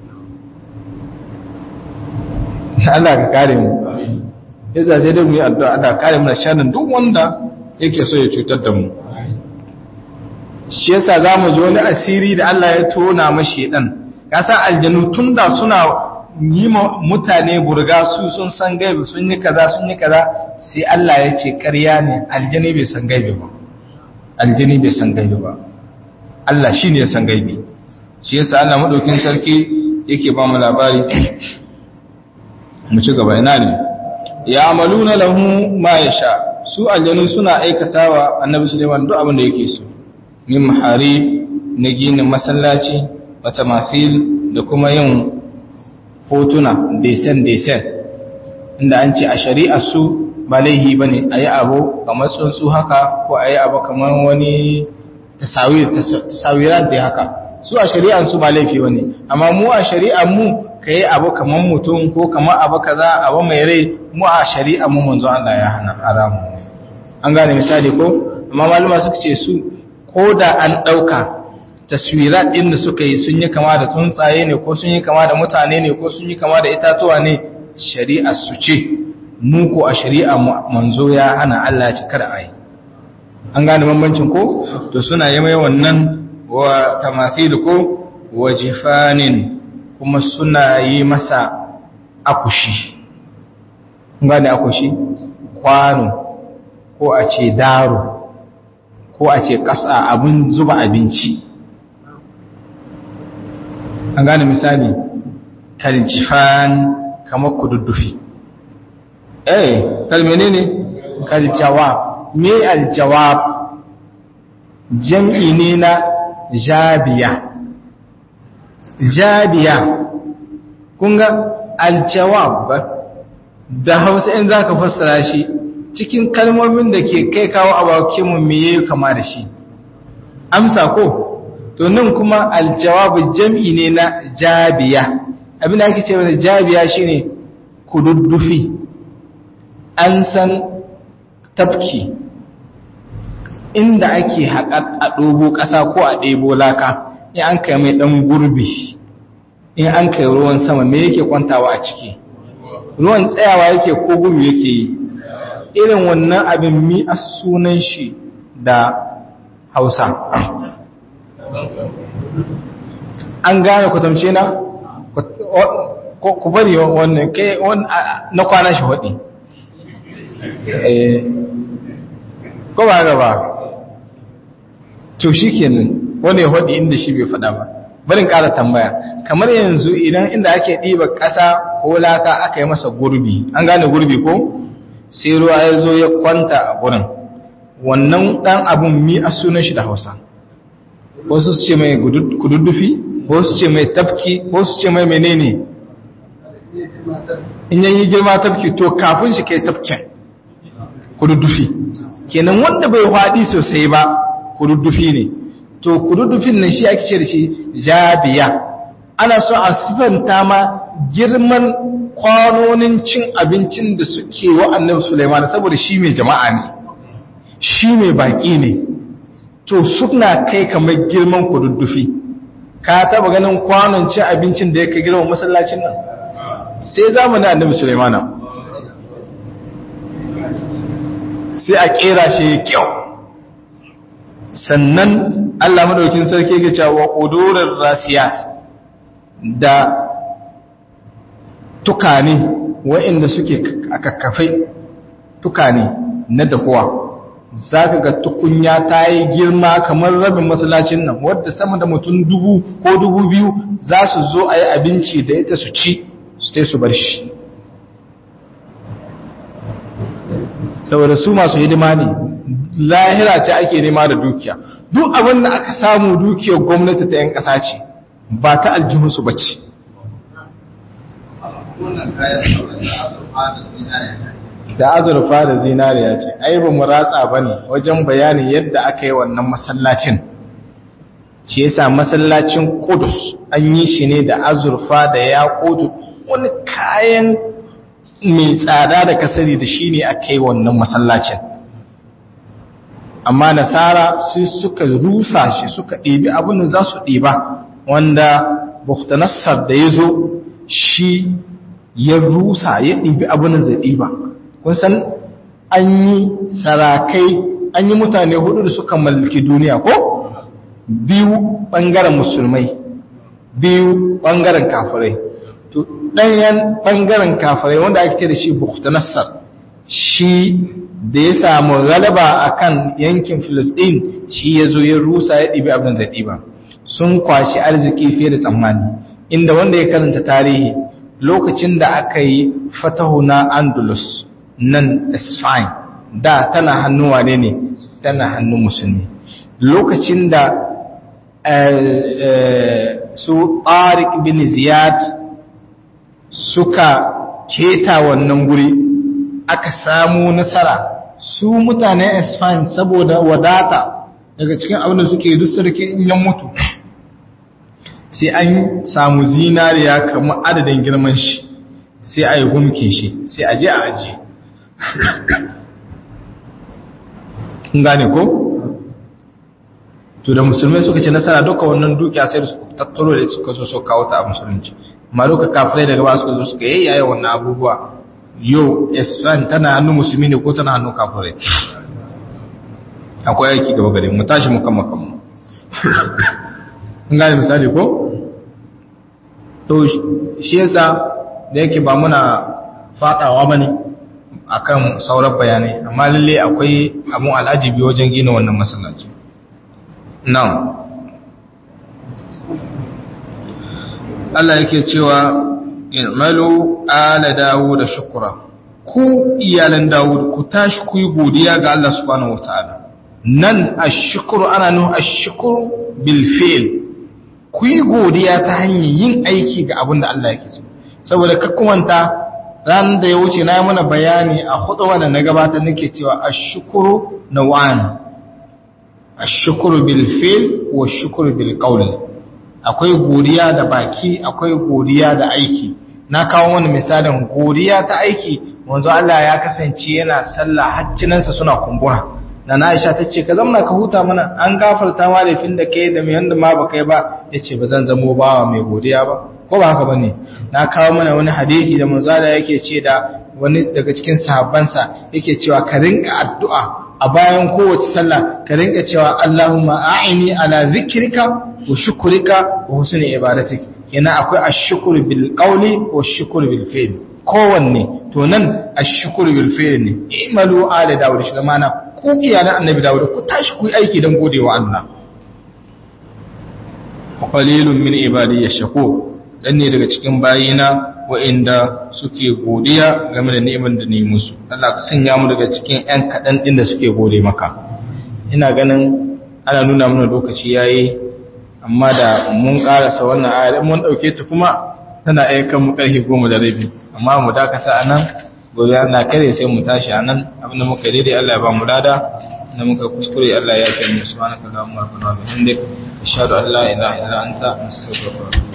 [SPEAKER 1] Allah ka kare mu yasa sai dai mu yi addu'a Allah kare mu da sharrin duk wanda yake so ya cutar da mu shi yasa zamu ji wani asiri da Allah ya tona mashi dan kasa aljanu tunda suna yi mutane burga su sun san gaibi sun yi kaza sun yi kaza sai Allah ya ce ƙarya ne aljani bai san gaibi ba aljani bai san gaibi ba Allah shine ya san gaibi shi yasa Allah madaukin sarki yake ba mu labari mu ci gaba ina ne ya amaluna lahu ma yasha su aljanu suna aikatawa annabi Sulaiman duk abin da yake so min mahari na ginin masallaci wata mafil da kuma yin hotuna desen desen inda an ce a shari'ar su ba laihi bane ayi abu kamar tsuntsu haka ko ayi abu kamar wani tasawir tasawirat da haka su a shari'ar su ba laifi bane amma mu a shari'ar mu ka yi abu kamar mutum ko kamar abu kaza abu mai rai mu a shari'a mu manzo Allah ya hana haramu an gane misali ko amma malama suka ce su ko da an ɗauka taswirat ɗin da suka yi sun yi kama da tsuntsaye ne ko sun yi kama da mutane ne ko sun yi kama da itatuwa ne shari'a su ce mu ko a shari'a manzo ya hana Allah ya ci kada a yi an gane bambancin ko to suna yi mai wannan wa tamathil ko wa jifanin kuma suna yi masa akushi gane akushi kwano ko a ce daro ko a ce ƙasa abin zuba abinci an gane misali kaljifan kamar kududdufi eh kalmene ne kaljawab me aljawab jam'i ne na jabiya jabiya kunga aljawab da hausa in za ka fassara shi cikin kalmomin da ke kai kawo a bakinmu meye kama da shi amsa ko to nan kuma aljawab jam'i ne na jabiya abin da ake ce mana jabiya shine kududdufi an san tafki inda ake haƙa a ɗobo ƙasa ko a ɗebo laka in an kai mai ɗan gurbi in an kai ruwan sama me yake kwantawa a ciki ruwan tsayawa yake ko gudu yake yi irin wannan abin mi a sunan shi da hausa an gane kwatamce na ku bari wannan kai na kwana shi waɗi ko ba gaba to shi kenan wanda ya waɗi inda shi bai faɗa ba barin ƙara tambaya kamar yanzu idan inda ake ɗiba ƙasa ko laka aka yi masa gurbi an gane gurbi ko sai ruwa ya zo ya kwanta a gurin wannan ɗan abun mi a sunan shi da hausa wasu su ce mai kududdufi wasu ce mai tafki wasu ce mai menene in yayi girma tafki to kafin shi kai tafkin kududdufi kenan wanda bai haɗi sosai ba kududdufi ne to kududdufin nan shi ake ce da shi jabiya ana so a sifanta ma girman kwanonin cin abincin da suke wa annabi Sulaiman saboda shi mai jama'a ne shi mai baki ne to suna kai kamar girman kududdufi ka taba ganin kwanon cin abincin da yake girman masallacin nan sai zamanin annabi Sulaimana sai a kera shi kyau sannan Allah madaukin sarki ya ce wa qudurir rasiyat da tukane waɗanda suke a kakkafai tukane na dahuwa za ka ga tukunya ta yi girma kamar rabin masallacin nan wadda sama da mutum dubu ko dubu biyu za su zo a yi abinci da ita su ci su su bar shi saboda su masu hidima ne lahira ce ake nema da dukiya duk abin da aka samu dukiyar gwamnati ta 'yan ƙasa ce ba ta aljihunsu ba ce da azurfa da zinariya ce ai ba mu ratsa ba ne wajen bayanin yadda aka yi wannan masallacin shi yasa masallacin kudus an yi shi ne da azurfa da ya kotu wani kayan mai tsada da kasari da shi ne aka yi wannan masallacin amma nasara su suka rusa shi suka ɗebi abin da za su ɗeba wanda buktanassar da ya zo shi ya rusa ya ɗibi abin da zai ɗiba kun san an yi sarakai an yi mutane hudu da suka mallaki duniya ko biyu ɓangaren musulmai biyu ɓangaren kafirai to ɗayan ɓangaren kafirai wanda ake ce da shi buktanassar shi da ya samu galaba a kan yankin filistin shi ya zo ya rusa ya ɗibi abin zai ɗiba sun kwashi arziki fiye da tsammani inda wanda ya karanta tarihi lokacin da aka yi fatahu na andalus nan isfain da tana hannun wane ne tana hannun musulmi lokacin da su tariq bin ziyad suka keta wannan guri aka samu nasara su mutanen isfain saboda wadata daga cikin abin da suke duk sarki in yan mutu sai an samu zinariya kamar adadin girman shi sai a yi gumke shi sai a je a aje gane ko? to da musulmai suka ce nasara duka wannan dukiya sai su tattaro da suka so so kawo ta a musulunci amma duka kafirai daga ba suka zo suka yayyaye wannan abubuwa yau islam tana hannun musulmi ne ko tana hannun kafirai akwai aiki gaba gare mu tashi mu kan makamu gane misali ko? to shi yasa da yake ba muna fadawa bane akan sauran bayanai amma lalle akwai abun al'ajibi wajen gina wannan masallaci nan Allah yake cewa i'malu ala dawud da shukura ku iyalan dawud ku tashi ku yi godiya ga Allah subhanahu wataala nan ash-shukru ana nuhu ash-shukru bil fi'l ku yi godiya ta hanyar yin aiki ga abin da Allah yake so saboda kakkumanta ran da ya wuce na mana bayani a hudu wanda na gabatar nake cewa ashkuru nawan ashkuru bil fil wa shukuru bil qawl akwai godiya da baki akwai godiya da aiki na kawo wani misalin godiya ta aiki manzo Allah ya kasance yana sallah haccinansa suna kumbura da na Aisha ta ce ka zamna ka huta mana an gafarta ma laifin da kai da mai yanda ma ba kai ba yace ba zan zamo bawa mai godiya ba ko ba haka bane na kawo mana wani hadisi da manzo Allah yake ce da wani daga cikin sahabbansa yake cewa ka rinka addu'a a bayan kowace sallah ka rinka cewa Allahumma a'ini ala zikrika wa shukrika wa husni ibadatik kenan akwai ash-shukru bil qawli wa ash-shukru bil fi'l kowanne to nan ash-shukru bil fi'l ne imalu ala dawud shi mana ku iyalan annabi dawud ku tashi ku yi aiki dan godewa Allah qalilun min ibadi yashkur dan ne daga cikin bayina wa'inda suke godiya game da ni'imar da ni musu Allah ka sanya mu daga cikin ƴan kaɗan ɗin da suke gode maka ina ganin ana nuna mana lokaci yayi amma da mun karasa wannan ayar mun dauke ta kuma tana aikan mu karfe 10 da rabi amma mu dakata anan gobe na kare sai mu tashi anan abinda muka daidai Allah ya ba mu lada na muka kuskure Allah ya kai mu subhanaka allahumma wa bihamdika ashhadu an la ilaha illa anta astaghfiruka wa atubu